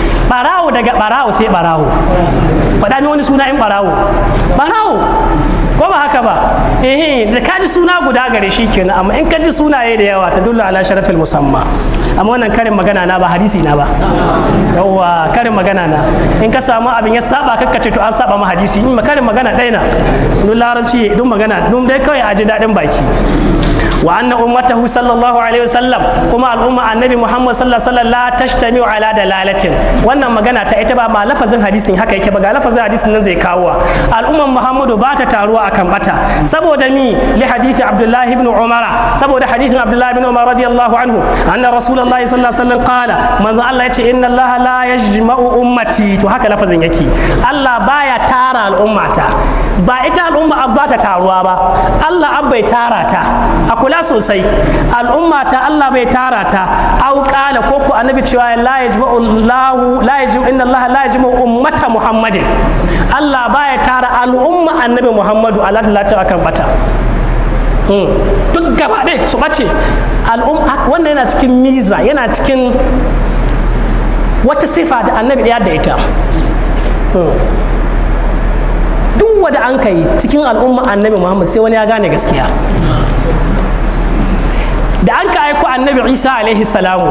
barawo daga barawo sai barawo faɗa min wani suna in barawo barawo ko ba haka ba eh da ka ji suna guda gare shi kenan amma in ka ji sunaye da yawa ta dullu ala sharafil musamma amma wannan karin magana na ba hadisi na ba yawa karin magana na in ka samu abin ya saba kakka ce to an saba ma hadisi in karin magana ɗaya na dun larabci dun magana dun dai kawai a ji daɗin baki wa anna ummatahu sallallahu alaihi wasallam kuma al'umma annabi muhammad sallallahu alaihi wasallam la tashtamiu ala dalalatin wannan magana ta ita ba ba lafazin hadisin haka yake ba ga lafazin hadisin nan zai kawo al'umman muhammadu ba ta taruwa akan bata saboda mi li hadithi abdullahi ibn umar saboda hadithin abdullahi ibn umar radiyallahu anhu anna rasulullahi sallallahu alaihi wasallam qala manzo Allah yace inna Allah la yajma'u ummati to haka lafazin yake Allah baya tara al'ummata ba ita al'umma ba ta taruwa ba Allah bai tara ta a kula sosai al'umma ta Allah bai tara ta au qala ko ku annabi cewa la yajma'u Allah la yajma'u inna Allah la yajma'u ummata Muhammadin Allah baya tara al'umma annabi Muhammadu Allah ta akan bata duk gaba ɗaya su ɓace al'umma wannan yana cikin miza yana cikin wata sifa da annabi ɗaya da ita duk wanda an kai cikin al'umma annabi muhammad sai wani ya gane gaskiya da an ka aiko annabi isa alaihi salamu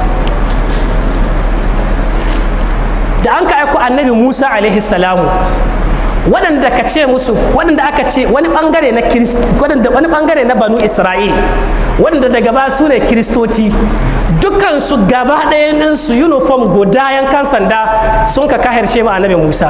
da an ka aiko annabi musa alaihi salamu waɗanda ka ce musu waɗanda aka ce wani ɓangare na waɗanda wani ɓangare na banu isra'il waɗanda daga ba su ne kiristoci dukansu gaba ɗayan su uniform guda yankan sanda sun ka kahirce ma annabi musa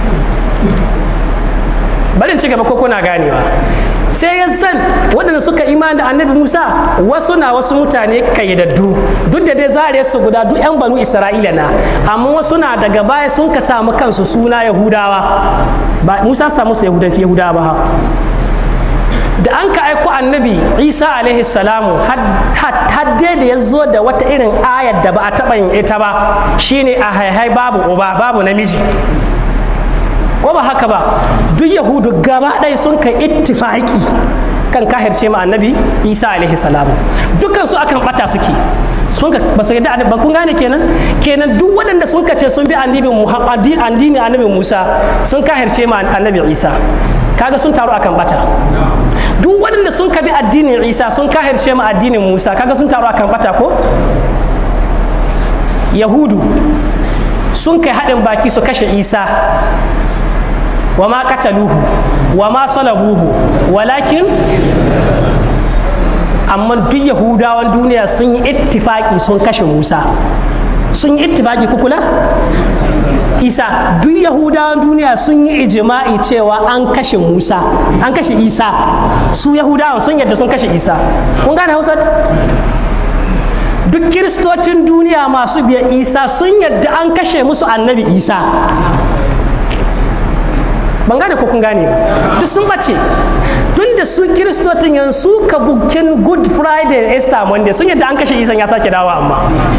bari ci gaba ko kuna ganewa sai ya san waɗanda suka imani da annabi musa wasu na wasu mutane kayyadaddu duk da dai zare su guda duk 'yan banu isra'ila na amma wasu na daga baya sun ka samu kansu suna yahudawa ba musa samu su yahudanci yahudawa ba da an ka aiko annabi isa alaihi salamu hadde da ya zo da wata irin ayar da ba a taɓa yin ita ba shine a haihai babu uba babu namiji ko ba haka ba duk yahudu gaba ɗaya sun kai ittifaki kan kahirce ma annabi isa alaihi salam dukkan su akan bata suke sun ka ba su yadda ba kun gane kenan kenan duk waɗanda sun ka ce sun bi annabi addini annabi musa sun kahirce ma annabi isa kaga sun taru akan bata duk waɗanda sun ka bi addinin isa sun kahirce ma addinin musa kaga sun taru akan bata ko yahudu sun kai haɗin baki su kashe isa wa ma kataluhu wa ma salabuhu walakin amma duk yahudawan duniya sun yi ittifaki sun kashe musa sun yi ittifaki kukula isa duk yahudawan duniya sun yi ijima'i cewa an kashe musa an kashe isa su yahudawan sun yadda sun kashe isa kun gane hausa duk kiristocin duniya masu biya isa sun yadda an kashe musu annabi isa ban gane ko kun gane ba duk sun bace tun da su kiristotin yanzu ka bukin good friday da easter monday sun yadda an kashe isan ya sake dawa amma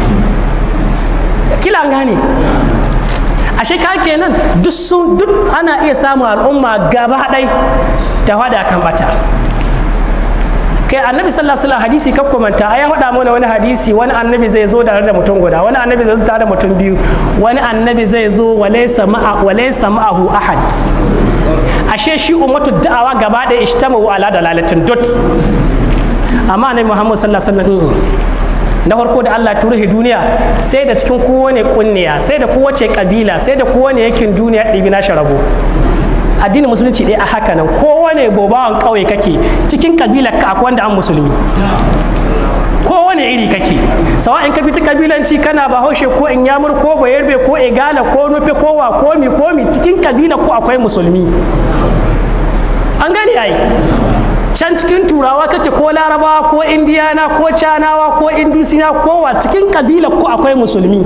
kila an gane ashe ka kenan duk sun duk ana iya samun al'umma gaba ɗai ta hada kan bata kai annabi sallallahu alaihi wasallam hadisi ka komanta ai ya faɗa mana wani hadisi wani annabi zai zo tare da mutum guda wani annabi zai zo tare da mutum biyu wani annabi zai zo walaysa ma'a walaysa ma'ahu ahad ashe shi ummatu da'awa gaba da ishtamu ala dalalatin dot amma annabi muhammad sallallahu alaihi wasallam na farko da Allah turihi duniya sai da cikin kowane kunniya sai da kowace kabila sai da kowane yakin duniya ɗibi na rabo addinin musulunci ɗaya a haka nan kowane bobawan ƙauye kake cikin kabilar ka akwai wanda an musulmi kowane iri kake sawa in ka fita kabilanci kana bahaushe ko in yamur ko bayarbe ko igala ko nufe ko wa komi komi cikin kabilar ko akwai musulmi an gane ai can cikin turawa kake ko larabawa ko indiyana ko canawa ko indusina kowa cikin kabilar ko akwai musulmi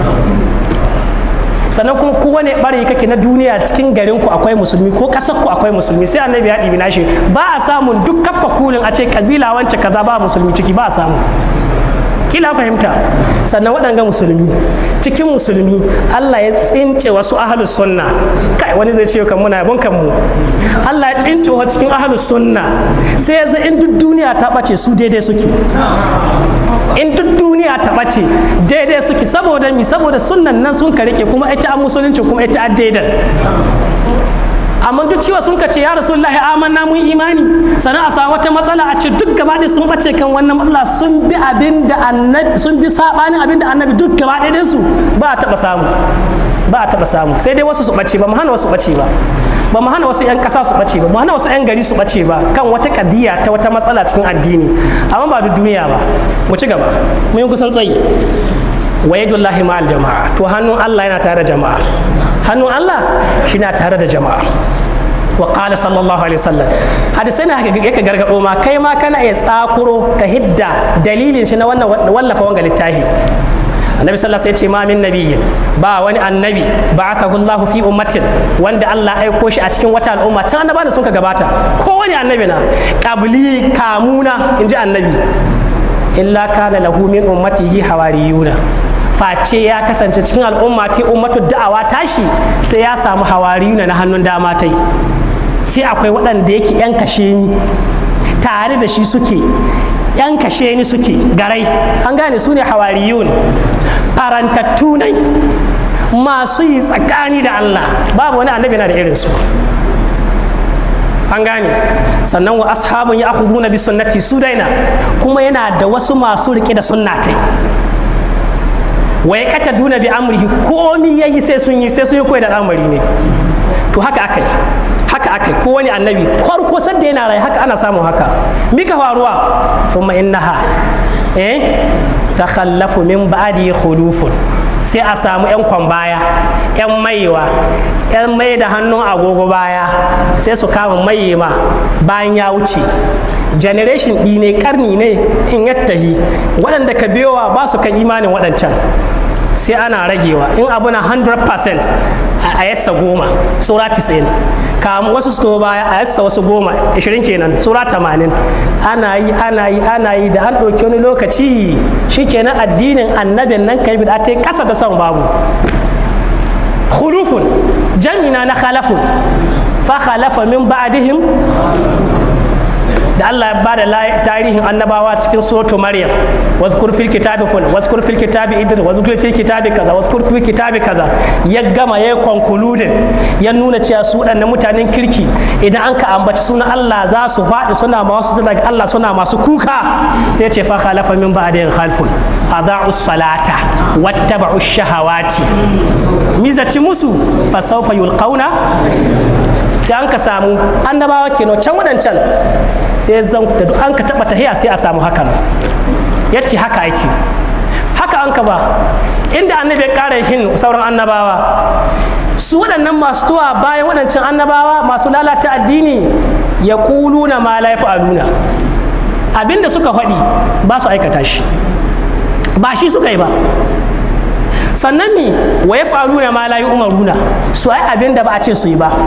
sannan kuma kowane bari kake na duniya cikin garin ku akwai musulmi ko kasar ku akwai musulmi sai annabi ya ɗibi nashi ba a samun duk kafa kulin a ce kabila wance kaza ba musulmi ciki ba a samu kila fahimta sannan waɗanga musulmi cikin musulmi Allah ya tsince wasu ahalus sunna kai wani zai ce kan muna yabon kanmu Allah ya tsince wa cikin ahalus sunna sai ya in duk duniya ta ɓace su daidai suke in duk duniya ta ɓace daidai suke saboda mi saboda sunnan nan sun ka rike kuma ita an musulunci kuma ita an daidan amma duk cewa sun ka ce ya rasulullahi amanna mun imani sannan a samu wata matsala a ce duk gaba ɗaya sun bace kan wannan matsala sun bi abin da annabi sun bi sabanin abin da annabi duk gaba ɗaya su ba a taɓa samu ba a taɓa samu sai dai wasu su bace ba mu hana wasu bace ba ba mu hana wasu 'yan ƙasa su bace ba mu hana wasu 'yan gari su bace ba kan wata kadiya ta wata matsala cikin addini amma ba duk duniya ba mu ci gaba mun yi kusan tsayi wa yadullahi ma'al jama'a to hannun Allah yana tare da jama'a hannun Allah shi na tare da jama'a wa qala sallallahu alaihi wasallam hadisai na yake gargado ma kai ma kana iya tsakuro ka hidda dalilin shi na wannan wallafa wanga littafi annabi sallallahu alaihi wasallam ya ce ma min nabiyyin ba wani annabi ba'athahu Allah fi ummatin wanda Allah aiko shi a cikin wata al'umma can annaba da sun ka gabata ko wani annabi na qabli kamuna inji annabi illa kana lahu min ummatihi hawariyuna face ya kasance cikin al'umma ta ummatu da'awa tashi sai ya samu hawariyuna na hannun dama tai sai akwai waɗanda yake yan kashe ni tare da shi suke yan kashe ni suke garai an gane su ne hawariyun farantattu ne masu yi tsakani da Allah babu wani annabi na da irinsu an gane sannan wa ashabun ya na bi sunnati su daina kuma yana da wasu masu rike da sunnatai wa ya kata duna bi amrihi komi yayi sai sun yi sai sun yi koyi da al'amari ne to haka akai haka akai ko wani annabi farko sadda yana rai haka ana samun haka mika faruwa thumma innaha eh takhallafu min ba'di khulufun sai a samu 'yan kwan baya 'yan maiwa 'yan mai da hannun agogo baya sai su kama ma bayan ya wuce generation ɗi ne karni ne in yattahi waɗanda ka biyowa ba su kan imanin waɗancan sai ana ragewa in abu na 100% a yassa goma sura 90 kamu wasu su baya a yassa wasu goma 20 kenan sura 80 ana yi ana yi ana yi da an ɗauki wani lokaci shikenan addinin annabin nan kai bida ta kasa da son babu khulufun jamina na khalafun fa khalafa min ba'dihim da Allah ya bada tarihin annabawa cikin suratu Maryam wazkur fil kitabi ful wazkur fil kitabi idris wazkur fil kitabi kaza wazkur fil kitabi kaza ya gama ya concluding ya nuna cewa su waɗannan mutanen kirki idan an ka ambaci sunan Allah za su faɗi suna masu daga Allah suna masu kuka sai ya ce fa khalafa min ba'dihim khalfun adha'u salata wattaba'u shahawati mizaci musu fa sawfa yulqauna sai an ka samu annabawa kenan can waɗancan sai zan da an ka taɓa tahiya sai a samu hakan ya ce haka ake haka an ka ba inda annabi ya ƙara yin sauran annabawa su waɗannan masu tuwa bayan waɗancan annabawa masu lalata addini ya ƙuluna ma la aluna abinda suka faɗi ba su aikata shi ba shi suka yi ba sannan mi wa ya faluna ma la umaruna su ai abinda ba a ce su yi ba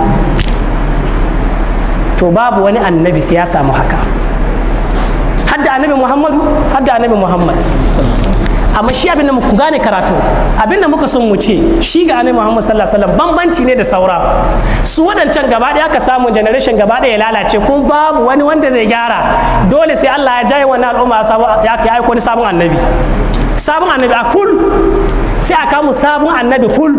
to babu wani annabi sai ya samu haka hadda annabi muhammadu hadda annabi muhammad amma shi abinda muku gane karatu abinda muka son mu ce shi ga annabi muhammad sallallahu alaihi wasallam bambanci ne da saura su wadancan gaba ɗaya aka samu generation gaba ɗaya ya lalace kuma babu wani wanda zai gyara dole sai Allah ya jaye wannan al'umma ya aiko wani sabon annabi sabon annabi a full sai a kamu sabon annabi full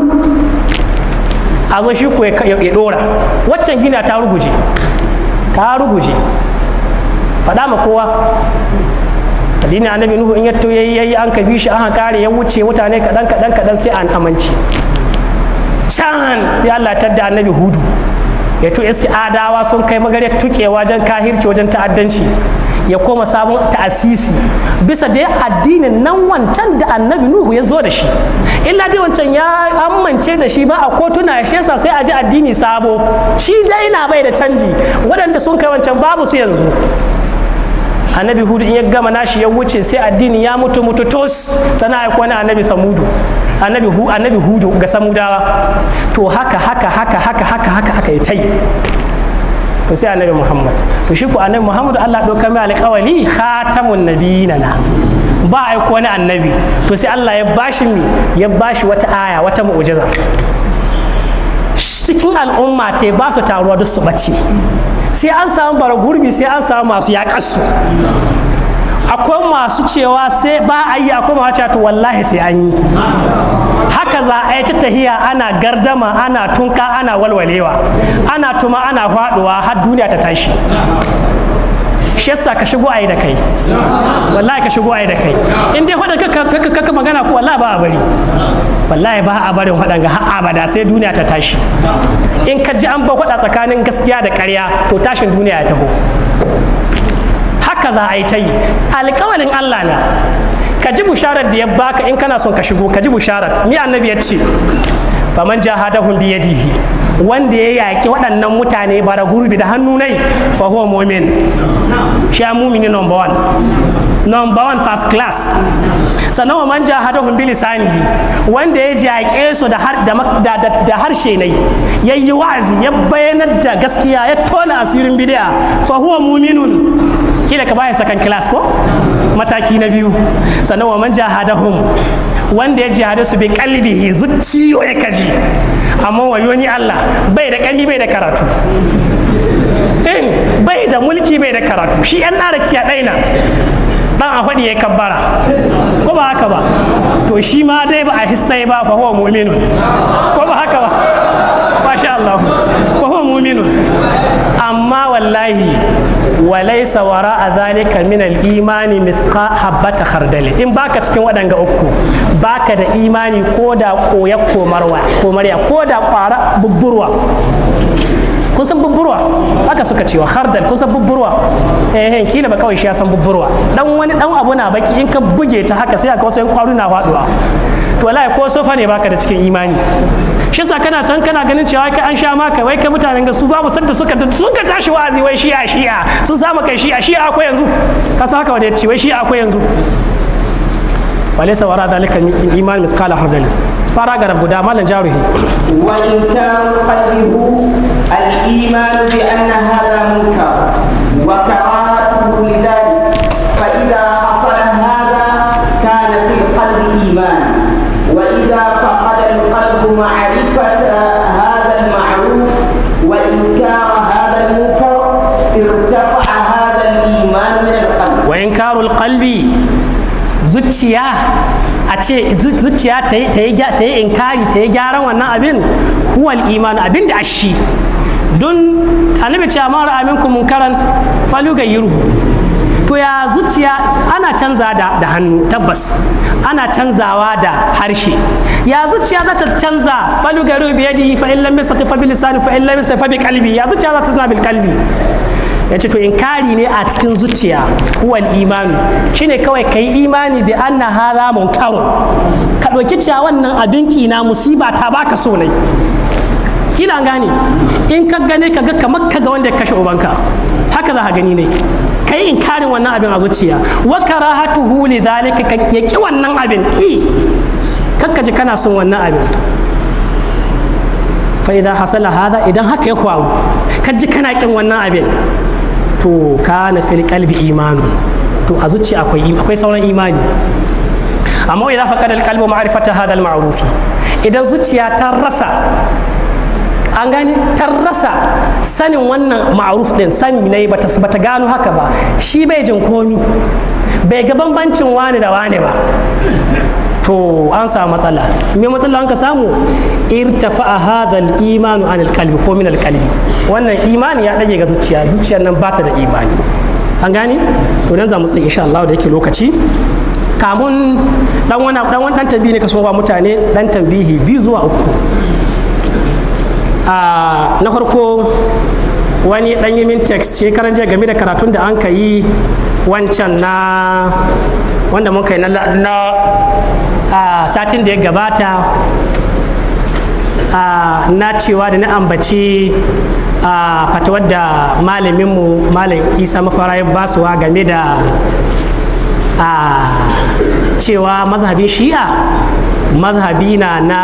a zo shi ko ya dora waccan gina ta ruguje ta ruguje faɗa ma kowa addini annabi nuhu in yatto yayi yayi an ka bi shi an kare ya wuce mutane kaɗan kaɗan kaɗan sai an amince can sai Allah tadda annabi hudu ya to iske adawa sun kai magariyar tuke wajen kahirci wajen ta'addanci ya koma sabon ta'asisi bisa dai addinin nan wancan da annabi nuhu ya zo da shi illa dai wancan ya amince da shi ba a kotuna ya shesa sai a ji addini sabo shi dai na bai da canji waɗanda sun kai wancan babu su yanzu annabi hudu in ya gama nashi ya wuce sai addini ya mutu mutu tos sana ya kwana annabi samudu annabi hu annabi hudu ga samudawa to haka haka haka haka haka haka haka ya tai to sai annabi muhammad to shi ku annabi muhammad Allah ɗauka mai alƙawali khatamun nabiyina na ba aiko wani annabi to sai Allah ya bashi mi ya bashi wata aya wata mu'jiza cikin al'umma ce ba su taruwa duk su bace sai an samu bara gurbi sai an samu masu yaƙarsu akwai masu cewa sai ba a yi akwai masu cewa to wallahi sai an yi haka za a yi ta tahiya ana gardama ana tunka ana walwalewa ana tuma ana faduwa har duniya ta tashi shi yasa ka shigo ayi da kai wallahi ka shigo ayi da kai in dai faɗa kaka magana ko wallahi ba a bari wallahi ba a barin faɗan ga har abada sai duniya ta tashi in ka ji an ba faɗa tsakanin gaskiya da ƙarya to tashin duniya ya taho haka za a yi ta yi alƙawalin Allah na ka ji busharar da ya baka in kana son ka shigo ka ji busharar mi annabi ya ce faman jahadahum bi yadihi wanda ya yaƙi waɗannan mutane bara gurbi da hannu nai fa huwa mu'min shi ya mumini number one number one first class sannan wa man jahadahum bi lisanihi wanda ya jaƙe su da har da, da, da, harshe nai yayi wa'azi ya bayanar da gaskiya ya tona asirin bid'a fa huwa mu'minun kila ka baya second class ko mataki na biyu sannan wa man jahadahum wanda ya jihade su bi kalbihi zuciyo ya kaji amma wayo ni Allah bai da ƙarfi bai da karatu in bai da mulki bai da karatu shi yan narakiya ɗaina dan a faɗi ya kabbara ko ba haka ba to shi ma dai ba a hissai ba fa huwa mu'minun ko ba haka ba masha Allah fa huwa mu'minun amma wallahi walaisa wara a zalika min al-imani mithqa habbata khardali in baka cikin waɗanga uku baka da imani ko da koya komarwa komarya ko da ƙwara bubburwa kun san bubburwa haka suka cewa khardal kun san bubburwa eh kila ba kawai shi ya san bubburwa dan wani dan abu na baki in ka buge ta haka sai ka wasu kwaru na faduwa to wallahi ko sofa ne baka da cikin imani shi yasa kana can kana ganin cewa kai an sha maka wai kai mutanen ga su babu sanda suka sun ka tashi wa'azi wai shi'a shi'a sun samu kai shi'a shi'a akwai yanzu ka sa haka wanda ya ce wai shi'a akwai yanzu walaysa wara dhalika min iman misqala hardal fara ga rabu da malan jaruhi wa in kana qalbuhu al-iman bi anna hadha munkar wa karahatuhu lidhalik fa idha hasala hadha kana fi qalbi iman wa idha faqada al-qalbu ma'rifata hadha al-ma'ruf wa inkara hadha al-munkar irtafa'a hadha al-iman min al-qalb wa inkarul qalbi zuciya a ce zuciya ta yi inkari ta yi gyaran wannan abin huwal iman abin da ashi don annabi ce amma ra'a minkum munkaran faluga yirhu to ya zuciya ana canza da, da hannu tabbas ana canzawa da harshe ya zuciya za ta canza faluga yirhu bi yadihi fa in lam yastati fa bi lisani fa in lam yastati fa bi qalbi ya zuciya za ta zama bil qalbi ya ce to inkari ne a cikin zuciya huwal imanu shine kawai ka yi imani bi anna hadha munkarun ka ɗauki cewa wannan abin na musiba ta baka so ne kila gane in ka gane ka ga kamar ka ga wanda ya kashe ubanka haka za ka gani ne ka yi inkarin wannan abin a zuciya wa karahatuhu li zalika ka yaki wannan abin ki kakka ji kana son wannan abin fa idan hasala hada idan haka ya faru ka ji kana kin wannan abin to kana fil qalbi imanu to a zuciya akwai akwai sauran imani amma idan faqada al qalbu ma'rifata hada al ma'rufi idan zuciya ta rasa an gani ta rasa sanin wannan ma'ruf din sani ne bata bata gano haka ba shi bai jin komi bai ga bambancin wani da wani ba to an samu matsala me matsala an ka samu irtafa hadha al-imanu an al-qalbi ko min al-qalbi wannan imani ya dage ga zuciya zuciyar nan bata da imani an gane to dan za mu tsaye insha Allah da yake lokaci kamun dan wani dan wani dan tambihi ne ka so ba mutane dan tambihi biyu zuwa uku a na farko wani dan yi min text shekaran jiya game da karatun da an ka yi wancan na wanda muka yi na a satin da ya gabata na cewa da na ambaci a fatawar da malaminmu malam isa mafara ya basuwa game da a cewa mazhabin shi'a mazhabi na na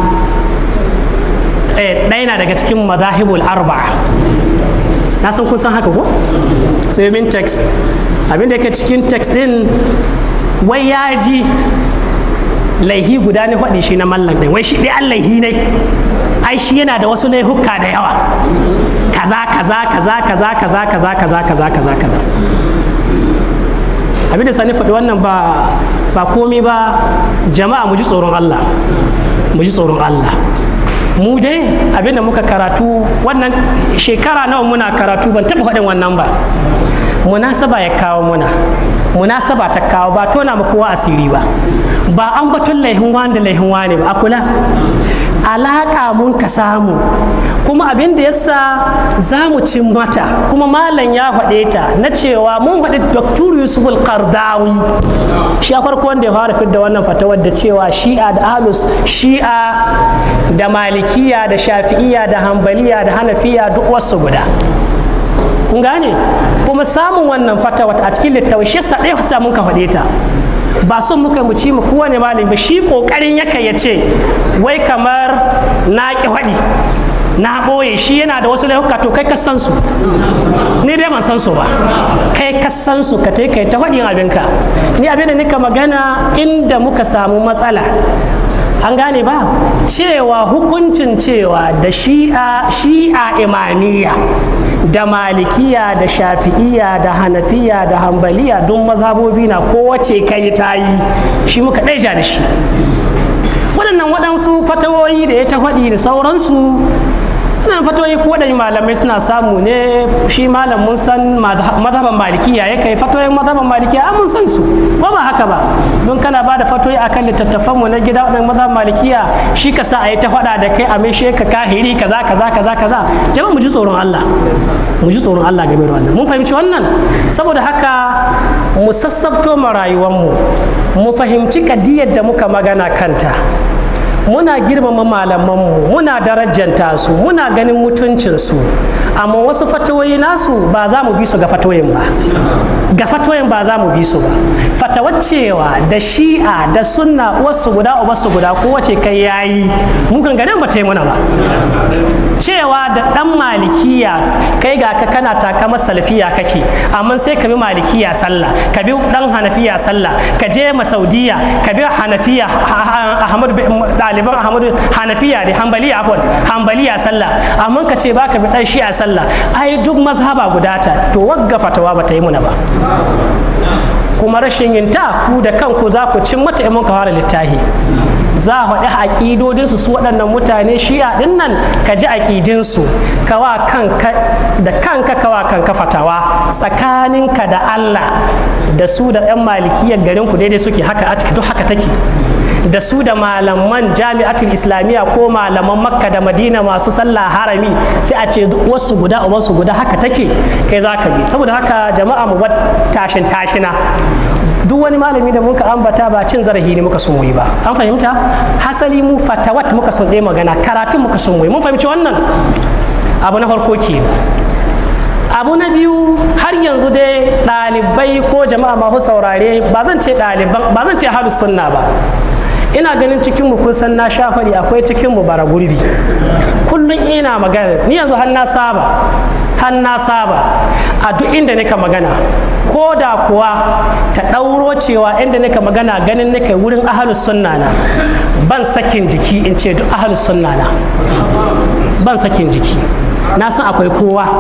ɗaya na daga cikin mazahibul arba'a na san kun san haka ko sai min text abinda yake cikin text din wai ya ji laihi guda ne faɗi shi na mallan ɗin wai shi ɗaya an laihi ne ai shi yana da wasu laihuka da yawa kaza kaza kaza kaza kaza kaza kaza kaza kaza kaza abin da sani faɗi wannan ba ba komi ba jama'a mu ji tsoron Allah mu ji tsoron Allah mu dai abinda muka karatu wannan shekara nawa muna karatu ban taɓa faɗin wannan ba munasaba ya kawo muna munasaba ta kawo ba tona mu kowa asiri ba ba an batun laihin wani da laihin wani ba a kula alaƙa mun ka samu kuma abin da yasa za mu cin mata kuma malam ya faɗe ta na cewa mun faɗi dr yusuf al-qardawi shi a farko wanda ya fara fidda wannan fatawar da cewa shi'a da ahlus shi'a da malikiya da shafi'iya da hambaliya da hanafiya duk wasu guda kun gane kuma samun wannan fatawa a cikin littafi shi yasa ɗaya samun ka faɗe ta ba son muka mu ci mu kowane malami ba shi kokarin yaka ya ce wai kamar na ki faɗi na ɓoye shi yana da wasu laifuka to kai ka san su ni dai ban san su ba kai ka san su ka kai ta faɗin abinka ni abin da nika magana inda muka samu matsala an gane ba cewa hukuncin cewa da shi'a shi'a imamiyya da malikiya da shafi'iya da hanafiya da hambaliya don mazhabobi na kowace kai ta yi shi muka ɗaija da shi waɗannan waɗansu fatawoyi da ya ta faɗi da sauransu wannan fatoyi ko waɗanne malamai suna samu ne shi malam mun san mazhaban malikiya ya kai fatoyin mazhaban malikiya an mun san su ko ba haka ba don kana ba da fatoyi akan littattafan mu na gida waɗannan mazhaban malikiya shi ka sa a yi ta faɗa da kai a mai ka kahiri kaza kaza kaza kaza jama'a mu ji tsoron Allah mu ji tsoron Allah game da wannan mun fahimci wannan saboda haka mu sassabto ma rayuwar mu mu fahimci kadiyar da muka magana kanta muna girmama malamanmu muna darajanta su muna ganin mutuncinsu amma wasu fatawoyi nasu ba za mu bi su ga fatawoyin ba ga fatawoyin ba za mu bi su ba fatawar cewa da shi'a da sunna wasu guda wasu guda kowace kai yayi mukan ganin ba ta yi muna ba cewa da dan malikiya kai ga ka kana takama salafiya kake amma sai ka bi malikiya sallah ka bi dan hanafiya sallah ka je masaudiya ka bi hanafiya ahmad ɗaliban ahmadu hanafiya da hambaliya afwan hambaliya sallah amma ka ce baka bi dan shi'a sallah ai duk mazhaba guda ta to wagga fatawa ba ta yi muna ba kuma rashin yin ta ku da kanku za ku cin mata in ka fara littahi za a faɗi aƙidodinsu su waɗannan mutane shi'a ɗin nan ka ji aƙidinsu kawa kanka da kanka kawa kanka fatawa tsakaninka da Allah da su da 'yan malikiyar garinku daidai suke haka duk haka take da su da malaman jami'atul islamiyya ko malaman makka da madina masu sallah harami sai a ce wasu guda wasu guda haka take kai za ka bi saboda haka jama'a mu bar tashin tashina duk wani malami da muka ambata ba cin zarafi ne muka sun yi ba an fahimta hasali mu fatawat muka sun ɗaya magana karatun muka sun mun fahimci wannan abu na farko ke abu na biyu har yanzu dai ɗalibai ko jama'a masu saurare ba zan ce ɗaliban ba zan ce ahlus sunna ba ina ganin cikin mu kun san na sha faɗi akwai cikin mu bara gurbi kullum ina magana ni yanzu har na saba har na saba a duk inda nika magana ko da kuwa ta ɗauro cewa inda nika magana ganin nika wurin ahalus sunna na ban sakin jiki in ce duk ahalus sunna na ban sakin jiki na san akwai kowa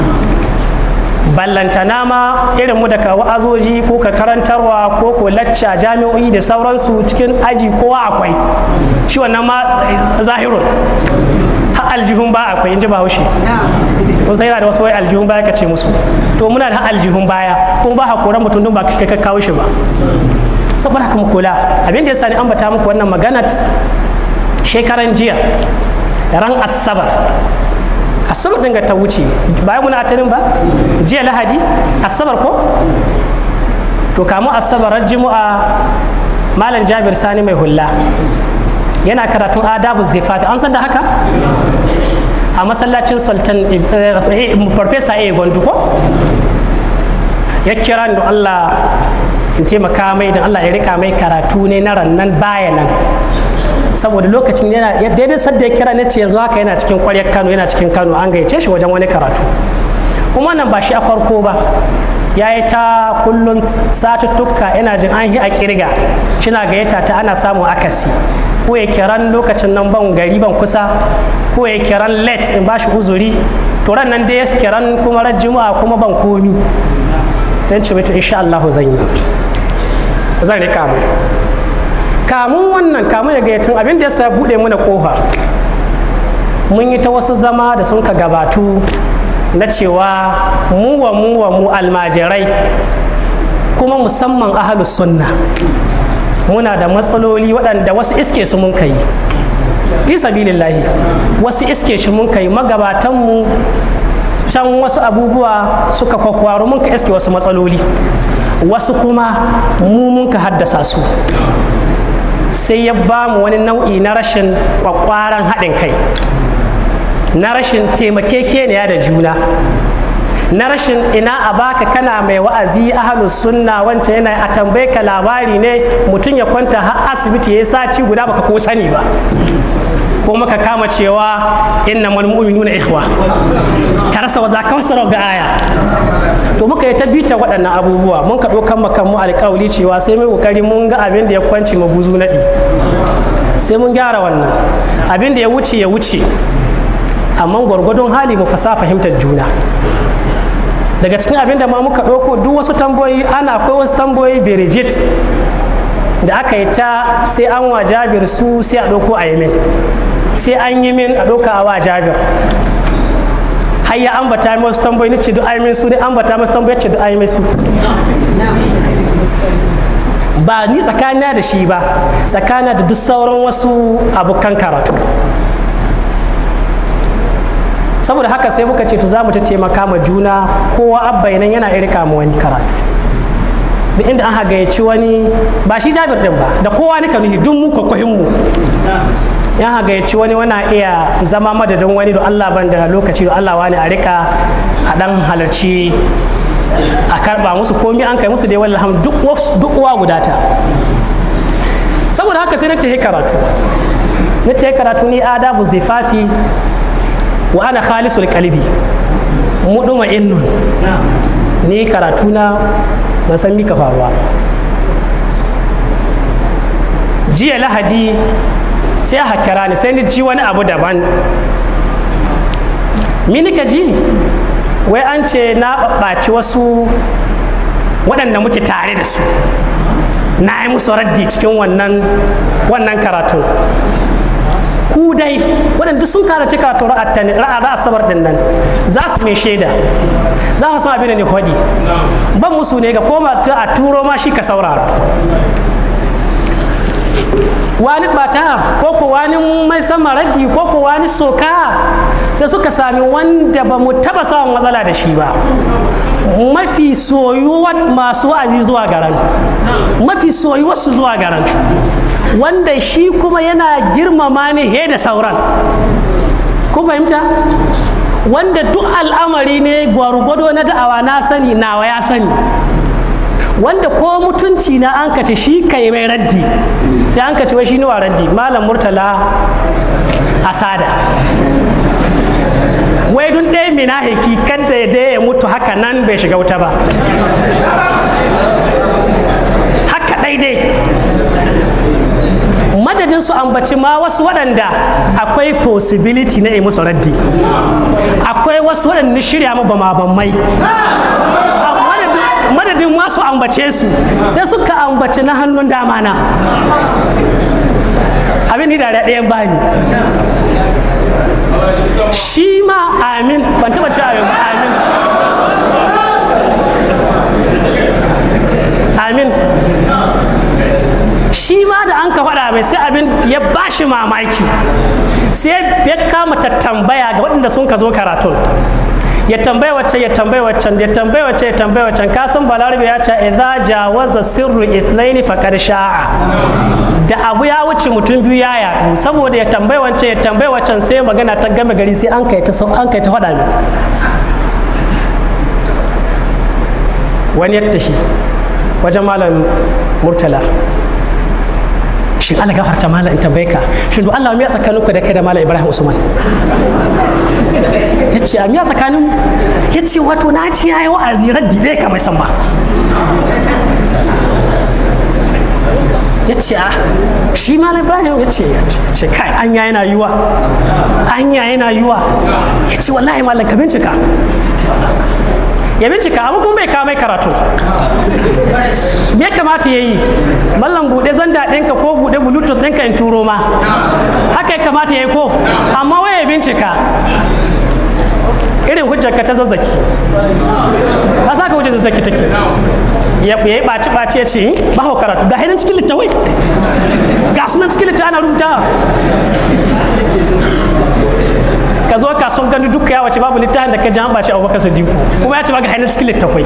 ballantana ma irin mu da ka wa'azoji ko ka karantarwa ko ko lacca jami'o'i da sauransu cikin aji kowa akwai shi wannan ma zahirun har aljihun ba akwai in ji bahaushe kun sai yana da wasu wai aljihun baya ka ce musu to muna da aljihun baya kuma ba hakoran mutum don ba ka ka kawo shi ba saboda haka mu kula abin da ya sani ambata muku wannan magana shekaran jiya ran asabar asabar din ga ta wuce bayan muna atarin ba jiya lahadi asabar ko to kamu asabar ran jimu'a malam jabir sani mai hulla yana karatun adabu zifafi an san da haka a masallacin sultan farfesa a gwandu ko ya kira da allah in taimaka mai da allah ya rika mai karatu ne na rannan baya nan saboda lokacin yana daidai sadda ya kira ne ce yanzu haka yana cikin kwaryar kano yana cikin kano an gayyace shi wajen wani karatu kuma nan ba shi a farko ba ya yi ta kullum satuttuka yana jin an yi a kirga shina gayyata ta ana samun akasi ko ya kiran lokacin nan ban gari ban kusa ko ya kiran late in bashi uzuri to ran nan dai ya kiran kuma ran juma'a kuma ban komi sai ce to insha Allah zan yi zan rika mai kamun wannan kamun ya gayyatun abin da ya sa buɗe mana ƙofa mun yi ta wasu zama da sun ka gabatu na cewa mu wa mu wa mu almajirai kuma musamman ahalus sunna muna da matsaloli waɗanda wasu iske su mun kai fi sabilillahi wasu iske shi mun kai magabatanmu can wasu abubuwa suka kwakwaro mun ka iske wasu matsaloli wasu kuma mu mun ka haddasa su sai ya ba mu wani nau'i na rashin kwakwaran haɗin kai na rashin taimakekeniya da juna na rashin ina a baka kana mai wa'azi ahalus sunna wancan yana a tambaye ka labari ne mutum ya kwanta har asibiti ya sati guda baka ko sani ba ko maka kama cewa inna mal mu'minuna ikhwa ka rasa wa zaka wasara ga aya to muka yi ta bita waɗannan abubuwa mun ka ɗaukan makan mu alƙawli cewa sai mai kokari mun ga abin da ya kwanci mu buzu naɗi sai mun gyara wannan abin da ya wuce ya wuce amma gwargwadon hali mu fasa fahimtar juna daga cikin abin da ma muka ɗauko duk wasu tambayoyi ana akwai wasu tambayoyi berijit da aka yi ta sai an wa jabir su sai a ɗauko a yi min sai an yi min a ɗauka a wa jabir har ya ambata mai wasu tambayoyi ce duk ayi min su dai ambata masu tambayoyi ce duk ayi min su ba ni tsakanina da shi ba tsakana da duk sauran wasu abokan karatu saboda haka sai muka ce to za mu ta taimaka ma juna kowa abba nan yana irka mu wani karatu da inda an hagayyaci wani ba shi jabir din ba da kowa ni nuhi duk mu kwakwahin mu yan hagayyaci wani wana iya zama madadin wani da Allah ban da lokaci da Allah wani a rika a dan halarci a karba musu komi an kai musu dai wallahi duk duk uwa gudata saboda haka sai na tafi karatu na tafi karatu ni adabu zifafi wa ana khalisul kalbi muduma innun ni karatu na ban san mika faruwa jiya lahadi sai aka kira ni sai ni ji wani abu daban mini ka ji wai an ce na ɓaɓɓaci wasu waɗanda muke tare da su na yi musu raddi cikin wannan wannan karatu ku dai waɗanda sun karaci karatu ra'a asabar ɗin nan za su mai shaida za su san abin da ne hodi ban musu ne ga koma a turo ma shi ka saurara wani bata ko ko wani mai sama raddi ko ko wani soka sai suka sami wanda ba mu taba samun matsala da shi ba mafi soyuwar masu wa'azi zuwa garan mafi soyuwar su zuwa garan wanda shi kuma yana girmama ni he da sauran kun fahimta wanda duk al'amari ne gwargwado na da'awa na sani nawa ya sani wanda ko mutunci na an kace shi kai mai raddi sai an kace wai shi wa raddi malam murtala asada wai dun ɗaya mina heki kanta ya da ya mutu haka nan bai shiga wuta ba haka daidai madadin su ambaci ma wasu waɗanda akwai possibility na yi musu raddi akwai wasu waɗanda shirya ma bama-bammai madadin wasu ambace su sai suka ambaci na hannun dama na abin da ɗayan bani shi ma amin ban taɓa ce amin amin amin shi ma da an ka faɗa mai sai abin ya ba shi mamaki sai ya kama tambaya ga waɗanda sun ka zo karatun ya tambaya wacce ya tambaya waccan ya tambaya wacce ya tambaya waccan ka san balarabe ya ce idza jawaza sirru ithnaini faqad sha'a da abu ya wuce mutum biyu ya yaɗu saboda ya tambaya wacce ya tambaya waccan sai magana ta game gari sai an kai ta an kai ta faɗa ne wani ya tashi wajen malam murtala shin Allah gafarta malam in tambaye ka shin do Allah miya tsakanin ku da kai da malam Ibrahim Usman yace a miya tsakanin yace wato na ji yayi wa'azi raddi dai ka mai san ba yace a shi malam Ibrahim yace yace kai anya yana yiwa anya yana yiwa yace wallahi malam ka bincika ya bincika amma kuma bai kawo mai karatu me ya kamata ya yi mallam buɗe zanda ɗinka ko buɗe bluetooth ɗinka in turo ma haka ya kamata ya yi ko amma waya bincika irin hujjarka ta zazzaki ka sa ka hujjar zazzaki take ya yi ɓaci ɓaci ya ce ba hau karatu ga hainan cikin littawai ga sunan cikin littawai ana rubuta ka zo kasuwan gandu duka ya wace babu littafin da ka ji an ɓaci abubakar sadiku kuma ya ce ba ga hainan cikin littawai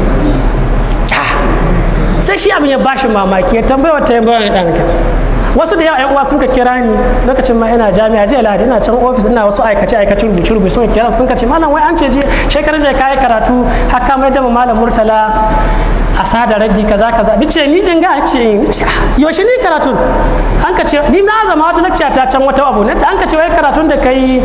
sai shi abin ya bashi mamaki ya tambaya wata ya bayan ɗan wasu da yawa yan uwa sun ka kira ni lokacin ma ina jami'a jiya lahadi ina can ofis ina wasu aikace aikace rubuce rubuce sun kira sun ka ce malam wai an ce je shekaran jiya kai karatu haka mai da malam murtala a sada raddi kaza kaza ni ce ni dinga ce ni ce yaushe ni karatun an ka ce ni na zama wata lacciya ta can wata abu an ka ce wai karatun da kai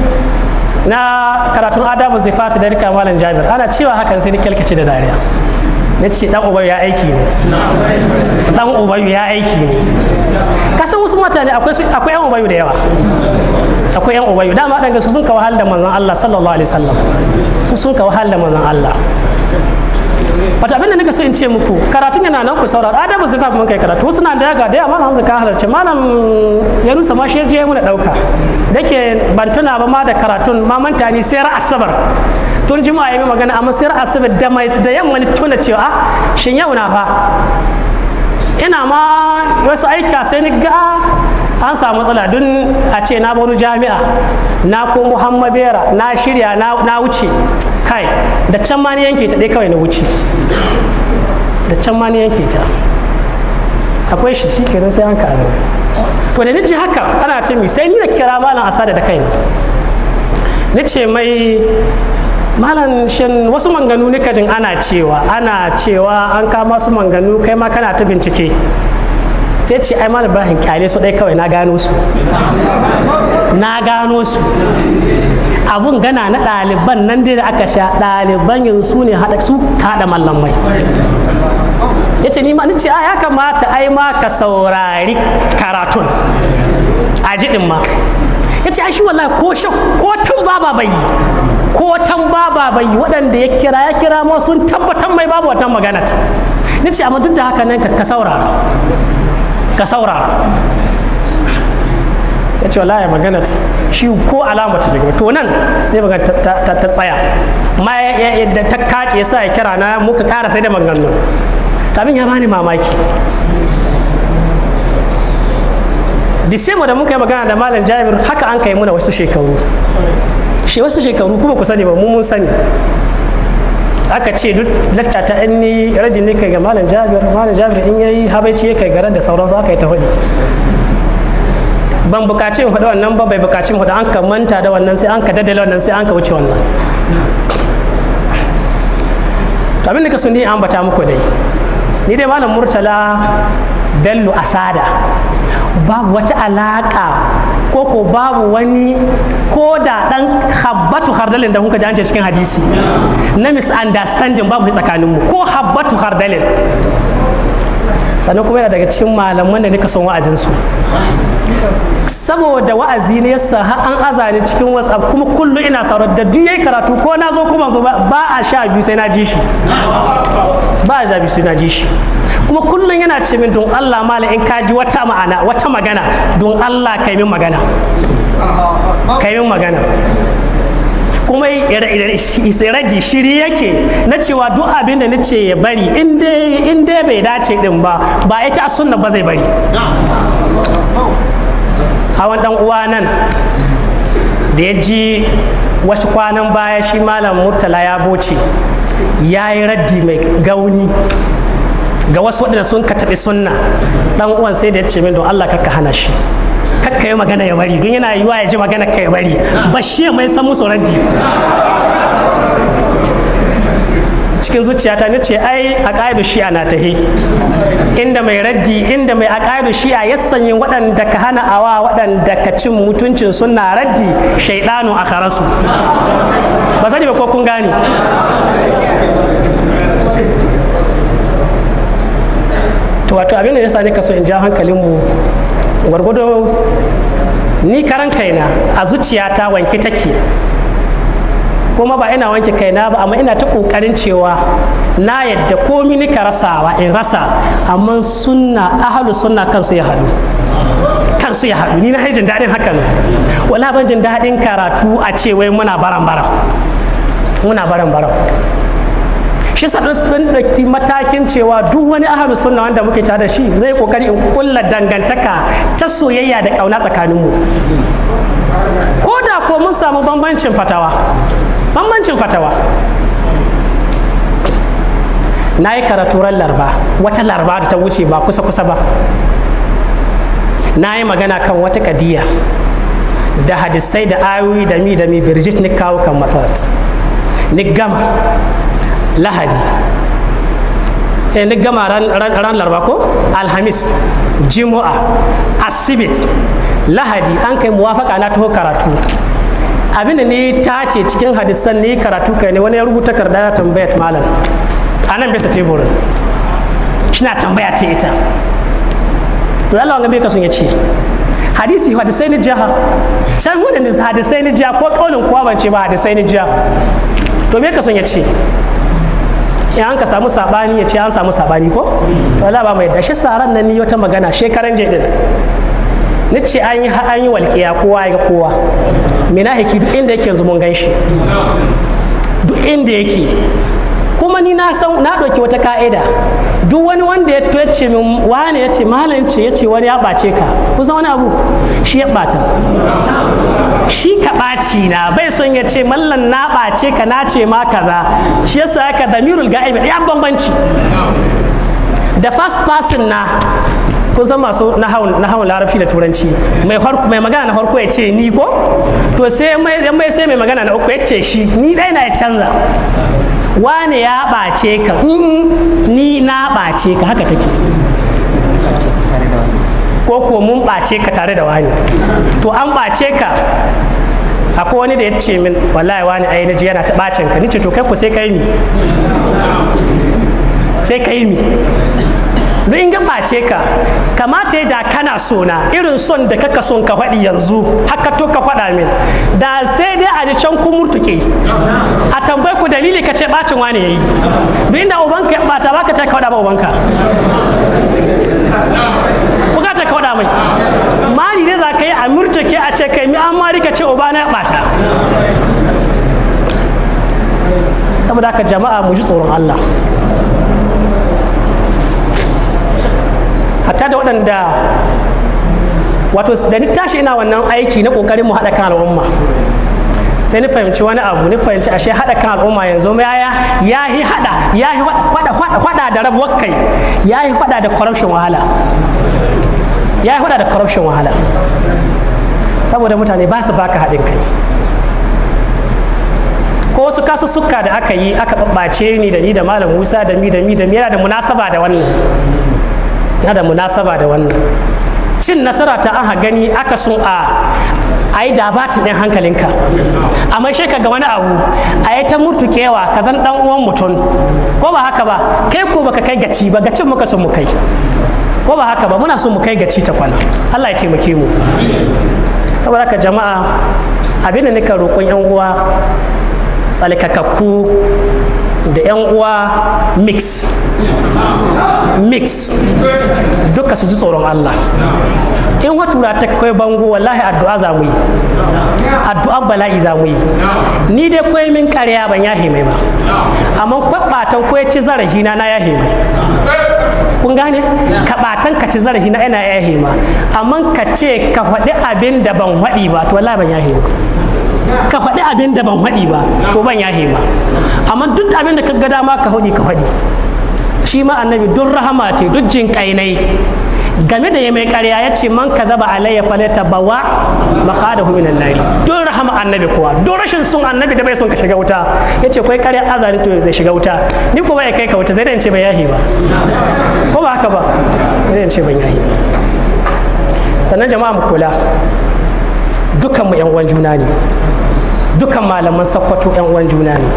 na karatun adabu zifafi da rika malam jabir ana cewa hakan sai ni kyalkace da dariya na ce dan ubayu ya aiki ne dan ubayu ya aiki ne kasan wasu mutane akwai yan ubayu da yawa akwai yan ubayu dama ɗan su sun ka wahal da manzon Allah sallallahu alaihi wasallam su sun ka wahal da manzon Allah wata abin da nika so in ce muku karatun yana nan ku saurara adabu zai mun kai karatu wasu na da yaga da yawa malam hamza ka halarci malam ya nusa ma shi ya je mu da dauka dake ban tuna ba ma da karatun ma manta ni sai ra asabar tun juma'a ya yi magana amma sai asabar da mai da yamma ni tuna cewa shin yau na fa ina ma wasu aika sai ni ga an samu matsala don a ce na baro jami'a na ko muhammad bera na shirya na wuce kai da can ma ni yanke ta dai kawai na wuce da can ma ni yanke ta akwai shi shi kenan sai an ka abin to da ni ji haka ana ce mi sai ni da kira malam asada da kaina ni ce mai malam shin wasu manganu nika jin ana cewa ana cewa an kama su manganu kai ma kana ta bincike sai ce ai malam ibrahim kyale su dai kawai na gano su na gano su abun gana na ɗaliban nan dai da aka sha ɗaliban yanzu su ne haɗa su kaɗa mallamai ya ce ni ma ni ce a ya kamata ai ma ka saurari karatun a jiɗin ma ya ce shi wallahi ko shan ko tun baba bai yi ko tan baba bai yi waɗanda ya kira ya kira ma sun tabbatar mai babu wata magana ni ce amma duk da haka nan ka saurara ka saurara ya ce wallahi magana shi ko alama ta daga to nan sai magana ta tsaya ma yadda ta kace ya sa ya kira na muka kara sai da maganganu abin ya bani mamaki disema da muka yi magana da malam jabir haka an kai muna wasu shekaru shi wasu shekaru kuma ku sani ba mu mun sani aka ce duk lacca ta in ni rajin ne kai ga malam jabir malam jabir in yayi habaici ya kai garan da sauransu aka yi ta faɗi ban bukaci in faɗi wannan ba bai bukaci in faɗi an ka manta da wannan sai an ka daddale wannan sai an ka wuce wannan to abin da ka so ni an bata muku dai ni dai malam murtala bello asada babu wata alaka ko ko babu wani ko da dan habbatu hardalin da kuka ji an ce cikin hadisi na misunderstanding babu tsakaninmu ko habbatu hardalin sannan kuma yana daga cikin malaman da nika son wa'azinsu saboda wa'azi ne yasa har an azani cikin whatsapp kuma kullum ina saurar da duk yayi karatu ko na zo kuma zo ba a sha biyu sai na ji shi ba a sha biyu sai na ji shi kuma kullum yana ce min don Allah mala in ka ji wata ma'ana wata magana don Allah kai min magana kai min magana kuma radi shiri yake na cewa duk abin da nace ya bari in dai bai dace din ba ba ita sunna ba zai bari hawan dan uwa nan da ya ji wasu kwanan baya shi malam murtala ya boce ya yi raddi mai gauni ga wasu waɗanda sun ka taɓi sunna dan uwan sai da ya ce min don Allah kakka hana shi kakka yi magana ya bari don yana yiwa ya ji magana ka ya bari ba shi mai san musu raddi cikin zuciyata na ce ai a ƙa'idu shi'a na tahi inda mai raddi inda mai a ƙa'idu shi'a ya sanyi waɗanda ka hana awa waɗanda ka cin mutuncin suna raddi shaidanu a karasu ba sani ba ko kun gane to wato abin da ya sa ne ka so in ja hankalinmu gwargwado ni karan kaina a zuciyata wanke take kuma ba ina wanke kaina ba amma ina ta kokarin cewa na yadda komi nika rasawa in rasa amma sunna ahalu sunna kansu ya haɗu kansu ya haɗu ni na jin daɗin hakan wala ban jin daɗin karatu a ce wai muna baran baran muna baran baran shi sa ɗan ɗauki matakin cewa duk wani ahalu sunna wanda muke tare da shi zai kokari in kulla dangantaka ta soyayya da ƙauna tsakaninmu ko da ko mun samu bambancin fatawa bambancin fatawa na yi karatu ran larba wata larba da ta wuce ba kusa kusa ba na yi magana kan wata kadiya da hadisai da ayoyi da mi da mi birjit ni kawo kan matsalat ni gama lahadi eh ni gama ran, ran, ran larba ko alhamis jimu'a asibit lahadi an kai muwafaka na taho karatu abin da ni ta ce cikin hadisan ni karatu kai ne wani ya rubuta karda ya tambayat malam a nan bisa teburin shi na tambaya ta ita to Allah wanga bai kasun ya ce hadisi hadisai ni jiha can wadanda hadisai ni jiha ko kaulin kuwa ban ce ba hadisai ni jiha to me kasun ya ce in an ka samu sabani ya ce an samu sabani ko to Allah ba mai da shi saran nan ni wata magana shekaran je din ni ce an yi an yi walƙiya kowa ya ga kowa mina hiki duk inda yake yanzu mun gan shi duk inda yake kuma ni na san na ɗauki wata ka'ida duk wani wanda ya to ce min wani ya ce malam ce ya ce wani ya ɓace ka kusan wani abu shi ya ɓata shi ka ɓaci na bai son ya ce mallan na ɓace ka na ce ma kaza shi yasa ka damirul ga'ibi ɗaya bambanci da first person na kun san masu nahawun larabci da turanci mai magana na farko ya ce ni ko to sai mai sai mai magana na uku ya ce shi ni ɗaya na ya canza wane ya ɓace ka ni na ɓace ka haka take ko ko mun ɓace ka tare da wani to an ɓace ka akwai wani da ya ce min wallahi wani ai naji yana ta ɓacin ka nice to kai ku sai kai mi sai kai mi duk in gabace ka kamata da kana sona irin son da kaka son ka faɗi yanzu haka to ka faɗa min da sai dai a ji can kun murtuke a tambayi ku dalili ka ce bacin wane yayi duk inda ubanka ya bata baka ta ka faɗa ba ubanka bukata ka faɗa mai mali ne za ka yi a murtuke a ce kai mi an mari ka ce ubana ya bata saboda haka jama'a mu ji tsoron Allah hatta da waɗanda wato da ni tashi ina wannan aiki na ƙoƙarin mu haɗa kan al'umma sai ni fahimci wani abu ni fahimci ashe haɗa kan al'umma yanzu ya ya yi haɗa ya yi faɗa da rabuwar kai ya yi faɗa da corruption wahala ya yi faɗa da corruption wahala saboda mutane ba su baka haɗin kai ko wasu kasussuka da aka yi aka ɓaɓɓace ni da ni da malam musa da mi da mi da mi yana da munasaba da wannan yana da munasaba da wannan cin nasara ta an gani aka sun a a yi dabatin ɗin hankalinka amma shi ka ga wani abu a yi ta murtukewa ka zan ɗan uwan mutum ko ba haka ba kai ko baka kai gaci ba gacin muka sun mu kai ko ba haka ba muna son mu kai gaci ta kwana Allah ya taimake mu saboda haka jama'a abin da nika roƙon yan uwa tsalkakakku da 'yan uwa mix mix duka su ji tsoron Allah in watura ta kai bango wallahi addu'a za mu yi addu'an bala'i za mu yi ni dai koyi min ƙarya ban yahe mai ba amma kwaɓatan ko ya ci zarafi na na yahe mai kun gane kaɓatan ka ci zarafi na ina yahe ma amma ka ce ka faɗi abin da ban faɗi ba to wallahi ban yahe ba ka faɗi abin da ban faɗi ba ko ban yahe ma amma duk abin da ka ga dama ka faɗi ka faɗi shi ma annabi duk rahama te duk jin kainai game da ya mai ƙarya ya ce man kadaba alayya falata bawa maqadahu minan nari duk rahama annabi kuwa duk rashin sun annabi da bai son ka shiga wuta ya ce kai ƙarya azari to zai shiga wuta ni ko bai kai ka wuta zai dan ce ban yahi ba ko ba haka ba zai dan ce ban yahi sannan jama'a mu kula dukan mu yan uwan juna ne dukan malaman sakkwato yan uwan juna ne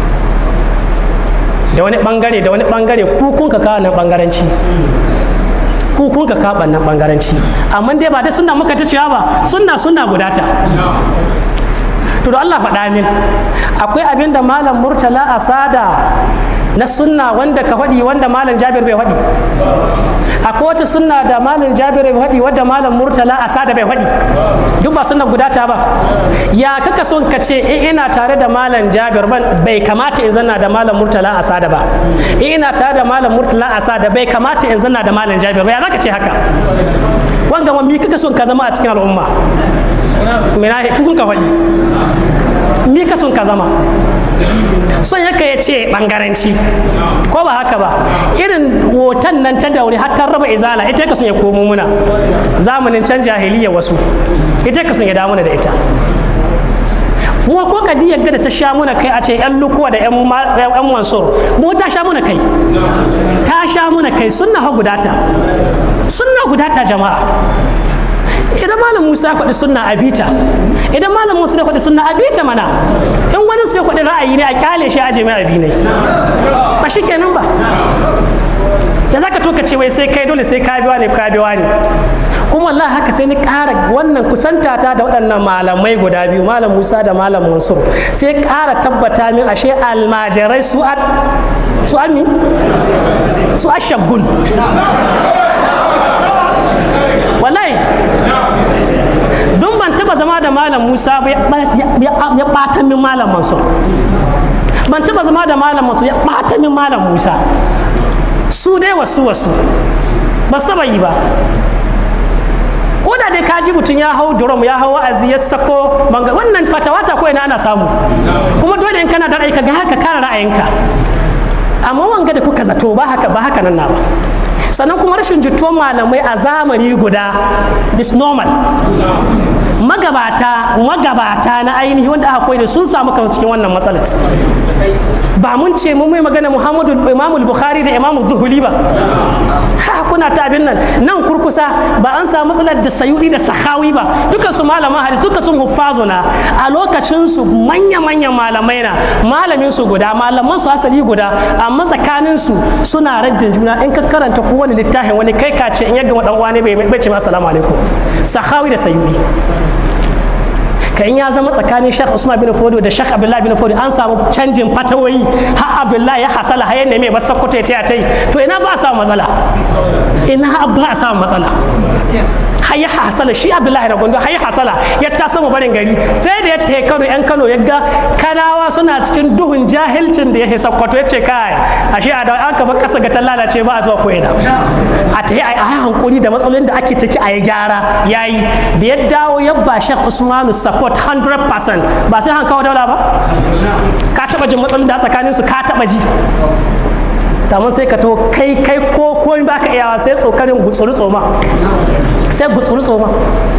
da wani bangare da wani bangare ku kun ka kawo nan bangaranci ku kun ka kawo nan bangaranci amma dai ba dai sunna muka ta cewa ba sunna sunna gudata to da Allah faɗa min akwai abin da malam murtala asada na sunna wanda ka faɗi wanda malam jabir bai faɗi akwai wata sunna da malam jabir bai faɗi wadda malam murtala asada bai faɗi duk ba sunna guda ta ba ya kaka son ka ce in ina tare da malam jabir ban bai kamata in zanna da malam murtala asada ba in ina tare da malam murtala asada bai kamata in zanna da malam jabir ba ya zaka ce haka wanda ma mi kaka son ka zama a cikin al'umma mina kun ka faɗi mi ka son ka zama son yaka ya ce bangaranci ko ba haka ba irin hoton nan ta daure har ta raba izala ita ka son ya komo muna zamanin can jahiliya wasu ita ka son ya damuna da ita mu ko kadiyar da ta sha muna kai a ce yan lukuwa da yan mansur mu ta sha muna kai ta sha muna kai sunna ha gudata sunna gudata jama'a idan malam musa faɗi sunna a bita idan malam musa faɗi sunna a bita mana in wani su ya faɗi ra'ayi ne a kyale shi aje mai abi ne ba shi kenan ba ya za ka to ka ce wai sai kai dole sai ka biwa ne ka biwa ne kuma wallahi haka sai ni ƙara wannan kusanta ta da waɗannan malamai guda biyu malam musa da malam mansur sai ƙara tabbata min ashe almajirai su a su ami su ashagun wallahi don ban taba zama da malam musa ya ɓata min malam mansur ban taba zama da malam mansur ya ɓata min malam musa su dai wasu wasu ba su taba yi ba ko da dai kaji mutum ya hau drum ya hau wa'azi ya sako banga wannan fatawata ko ina ana samu kuma dole in kana da ra'ayi ka ga haka kara ra'ayinka amma wanga da kuka zato ba haka ba haka nan na ba sannan kuma rashin jituwar malamai a zamani guda is normal magabata magabata na ainihi wanda aka koyi da sun samu kan cikin wannan matsalar ba mun ce mun mai magana Muhammadu Imamul Bukhari da Imamul Zuhuli ba ha kuna ta abin nan nan kurkusa ba an samu matsalar da Sayudi da Sahawi ba dukan su malaman hadisi duka sun huffazuna a lokacin su manya manyan malamai na malamin su guda malaman su asali guda amma tsakanin su suna raddin juna in ka karanta kowane littafin wani kai ka ce in ya gama dan wani bai bai ce assalamu alaikum Sahawi da Sayudi ka in ya zama tsakanin Sheikh Usman bin Fodo da Sheikh Abdullahi bin Fodo an samu canjin fatawoyi har Abdullahi ya hasala har yanda mai basa kuta ta tai to ina ba a samu matsala ina ba a samu matsala har ya hasala shi Abdullahi da Gondo har ya hasala ya ta sama barin gari sai da ya ta Kano yan Kano ya ga kanawa suna cikin duhun jahilcin da ya hisa kwato ya ce kai ashe a da an kafa kasa ga ta lalace ba a zuwa ko ina a ta yi a hankuri da matsalolin da ake ciki a yi gyara yayi da ya dawo ya ba Sheikh Usmanu support 100% ba sai han kawo daula ba ka taba jin matsalolin da tsakanin su ka taba ji tamun sai ka to kai kai ko ko ba ka iyawa sai tsokarin gutsuru tsoma sai gutsuru tsoma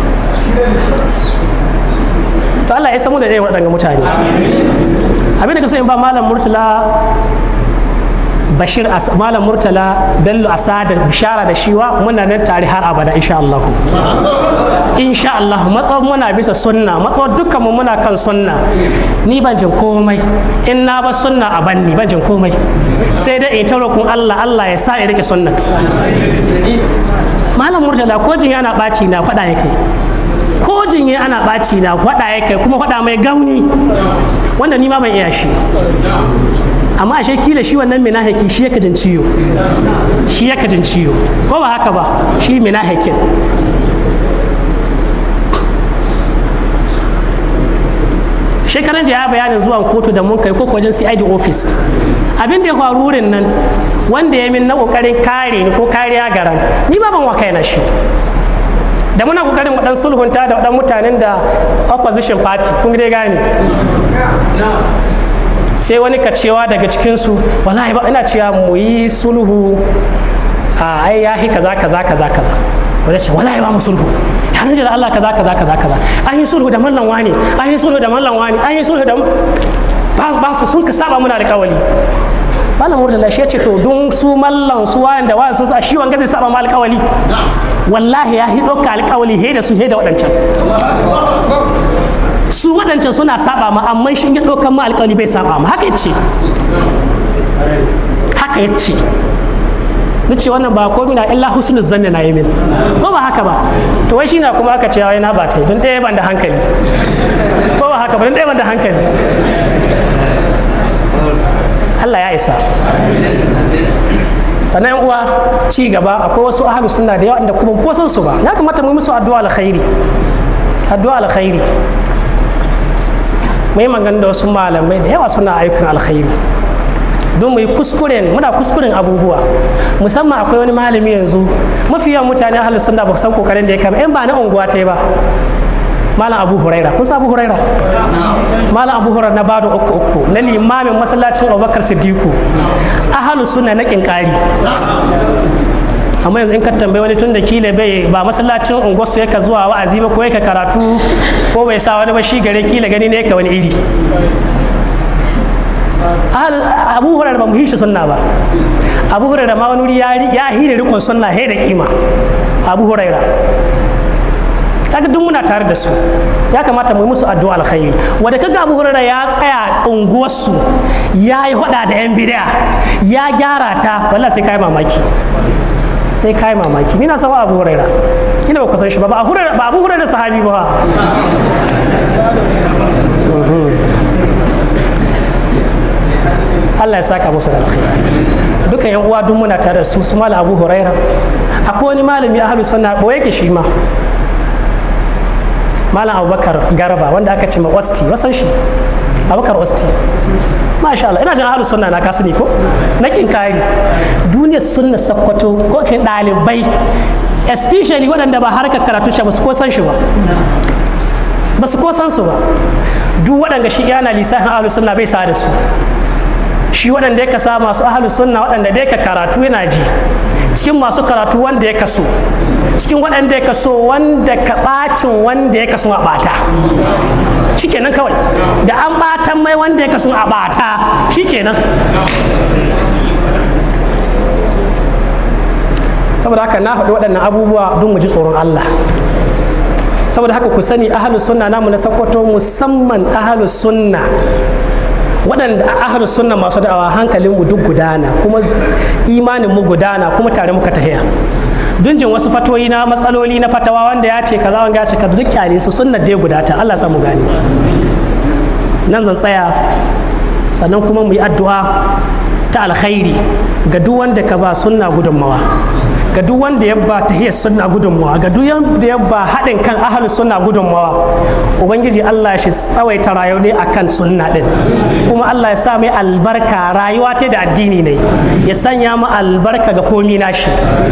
to Allah ya samu da ɗaya waɗanda mutane abin da ka so in ba malam murtala bashir malam murtala bello asada bishara da shiwa muna nan tare har abada insha Allah insha Allah matsawar muna bisa sunna matsawar dukkan mu muna kan sunna ni ban jin komai in na ba sunna a banni ban jin komai sai dai in ta roƙon Allah Allah ya sa in rike sunnat malam murtala ko jin yana ɓaci na faɗa ya kai ko jinye ana ɓaci na faɗa ya kai kuma faɗa mai gauni wanda ni ma ban iya shi amma ashe kila shi wannan minahiki shi yake jin ciwo shi yake jin ciwo ko ba haka ba shi minahikin shekaran jiya ya bayanin zuwan kotu da mun kai ko wajen CID office abin da ya faru wurin nan wanda ya min na kokarin kare ni ko kariya garan ni ba ban wa kai na shi da muna kokarin mu dan sulhunta da dan mutanen da opposition party kun dai gane sai wani ka cewa daga cikinsu wallahi ba ina cewa mu yi sulhu a ai ya hi kaza kaza kaza kaza wanda ce wallahi ba mu sulhu ya rinje da Allah kaza kaza kaza kaza an yi sulhu da mallan wani an yi sulhu da mallan wani an yi sulhu da ba su sun ka saba muna da kawali malam murtala shi ya ce to don su mallan su wayan da wayan sun sa shi wanga zai saba ma alkawali wallahi ya hi ɗauka alkawali he da su he da waɗancan su waɗancan suna saba ma amma shi ya ɗaukan ma alƙawari bai saba ma haka yace haka yace duk ce wannan ba komai na illa husnul zanni na yi min ko ba haka ba to wai shi na kuma aka ce wai na ba ta don ɗaya ban da hankali ko ba haka ba don ɗaya ban da hankali Allah ya isa sannan yan uwa ci gaba akwai wasu ahlus sunna da yawa da kuma ko san su ba ya kamata mu yi musu addu'a alkhairi addu'a alkhairi mu yi magana da wasu malamai da yawa suna ayyukan alkhairi don mu yi kuskuren muna kuskuren abubuwa musamman akwai wani malami yanzu mafi yawan mutane ahlus sunna ba san kokarin da ya kama in ba na unguwa ta yi ba malam abu huraira kun san abu huraira malam abu huraira na bado uku uku na limamin masallacin abubakar siddiku ahalu suna na kinkari amma yanzu in ka tambayi wani tun da kila bai ba masallacin unguwarsu yaka zuwa wa'azi ba ko yaka karatu ko bai sa wani ba shi gare kila gani ne yaka wani iri abu huraira ba mu hishi sunna ba abu huraira ma wani wuri ya hira rikon sunna he da kima abu huraira kaga duk muna tare da su ya kamata mu yi musu addu'a alkhairi wanda kaga Abu Hurairah ya tsaya unguwarsu ya yi hada da yan bid'a ya gyara ta wallahi sai kai mamaki sai kai mamaki ni na san Abu Hurairah kina ba ku san shi ba ba Abu Hurairah ba Abu Hurairah sahabi ba Allah ya saka musu da alkhairi dukan yan uwa duk muna tare da su su malam Abu Hurairah akwai wani malami ahlus sunna boye yake shi ma malam abubakar garba wanda aka ce ma osti wasan shi abubakar osti masha Allah ina jin ahlus sunna na kasu ne ko na kin kari duniyar sunna sakkwato ko kin dalibai especially waɗanda ba harkar karatu shi ba su ko san shi ba ba su ko san su ba duk waɗanda shi yana lissafin ahlus sunna bai sa da su shi waɗanda ya kasa masu ahlus sunna waɗanda dai ka karatu yana ji cikin masu karatu wanda ya kaso cikin waɗanda ya kaso wanda ka ɓacin wanda ya kaso a ɓata shikenan kawai da an ɓatan mai wanda ya kaso a ɓata shikenan saboda haka na faɗi waɗannan abubuwa don mu ji tsoron Allah saboda haka ku sani ahalus sunna namu na sakwato musamman ahalus sunna waɗanda ahalus sunna masu da'awa hankalin mu duk gudana kuma imanin mu gudana kuma tare muka tahiya dunjin wasu fatoyi na matsaloli na fatawa wanda ya ce kaza wanda ya ce kaza duk kyale su sunnar dai gudata Allah sa mu gane nan zan tsaya sannan kuma mu yi addu'a ta alkhairi ga duk wanda ka ba sunna gudunmawa ga duk wanda ya ba tahiyar sunna gudunmawa ga duk wanda ya ba haɗin kan ahalus sunna gudunmawa ubangiji Allah shi tsawaita rayuwa ne akan sunna din kuma Allah ya sa mai albarka rayuwa ta da addini ne ya sanya mu albarka ga komi nashi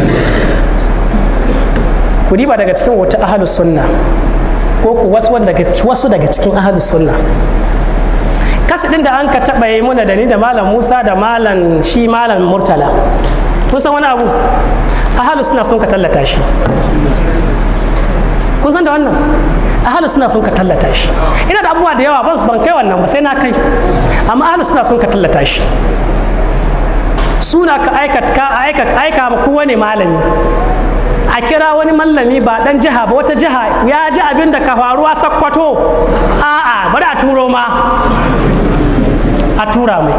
ku diba daga cikin wata ahalus sunna ko ku wasu daga cikin ahalus sunna kasidin da an ka taɓa yi muna da ni da malam musa da malam shi malam murtala kun san wani abu ahalu suna son ka tallata shi kun san da wannan ahalu suna son ka tallata shi ina da abubuwa da yawa ban ban kai wannan ba sai na kai amma ahalu suna son ka tallata shi suna ka aika ka aika aika ma kowane malami a kira wani mallami ba dan jiha ba wata jiha ya ji abin da ka faruwa sakkwato a'a bari a turo ma a tura mai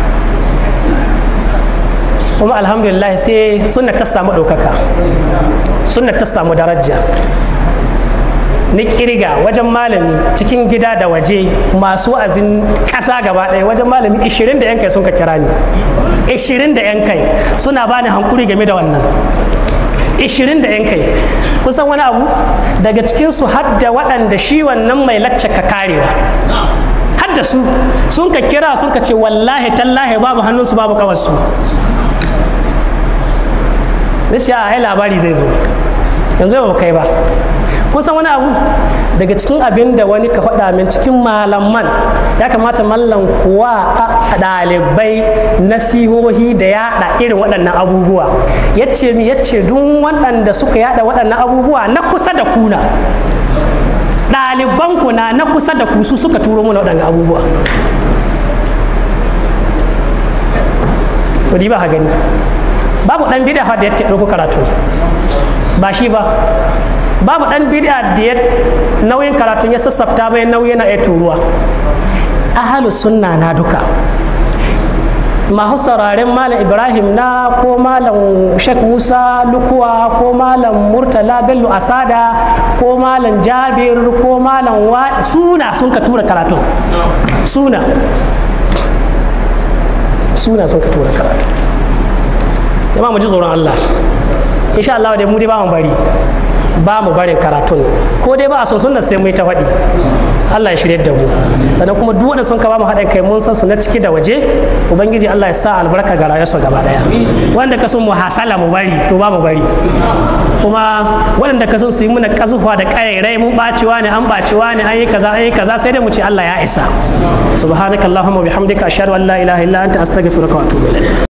kuma alhamdulillah sai sunna ta samu ɗaukaka sunna ta samu daraja ni kirga wajen malami cikin gida da waje masu wa'azin ƙasa gaba ɗaya wajen malami 20 da 'yan kai sun ka kira ni 20 da 'yan kai suna bani hankuri game da wannan 20 da 'yan kai kusan wani abu daga cikinsu har da waɗanda shi wannan mai lacce ka karewa har da su sun ka kira sun ka ce wallahi tallahi babu hannunsu babu kawarsu shi a labari zai zo yanzu ba kai ba kusan wani abu daga cikin abin da wani ka faɗa min cikin malaman ya kamata mallan kuwa a ɗalibai nasihohi da yaɗa irin waɗannan abubuwa ya ce mi ya ce duk waɗanda suka yaɗa waɗannan abubuwa na kusa da kuna ɗalibanku na na kusa da ku su suka turo mana waɗannan abubuwa to di ba ha gani babu ɗan bida da ya ɗauko karatu ba shi ba babu ɗan bida da ya nauyin karatun ya sassafta bayan nauyi na ya turuwa ahalu sunna na duka masu sauraren malam ibrahim na ko malam shek musa lukuwa ko malam murtala bello asada ko malam jabir ko malam wa suna sun ka tura karatu suna suna sun ka tura karatu jama'a mu ji tsoron allah insha allah dai mu dai ba mu bari ba mu barin karatun ko dai ba a son sunna sai mu yi ta faɗi Allah ya shirye da mu sannan kuma duk wanda sun ka ba mu haɗin kai mun san su na ciki da waje ubangiji Allah ya sa albarka ga rayuwarsu gaba daya wanda ka son mu hasala mu bari to ba mu bari kuma waɗanda ka son su yi muna kazufa da ƙayairai mun bacewa ne an bacewa ne an yi kaza an yi kaza sai dai mu ce Allah ya isa subhanakallahumma bihamdika ashhadu an la ilaha illa anta astaghfiruka wa atubu ilayk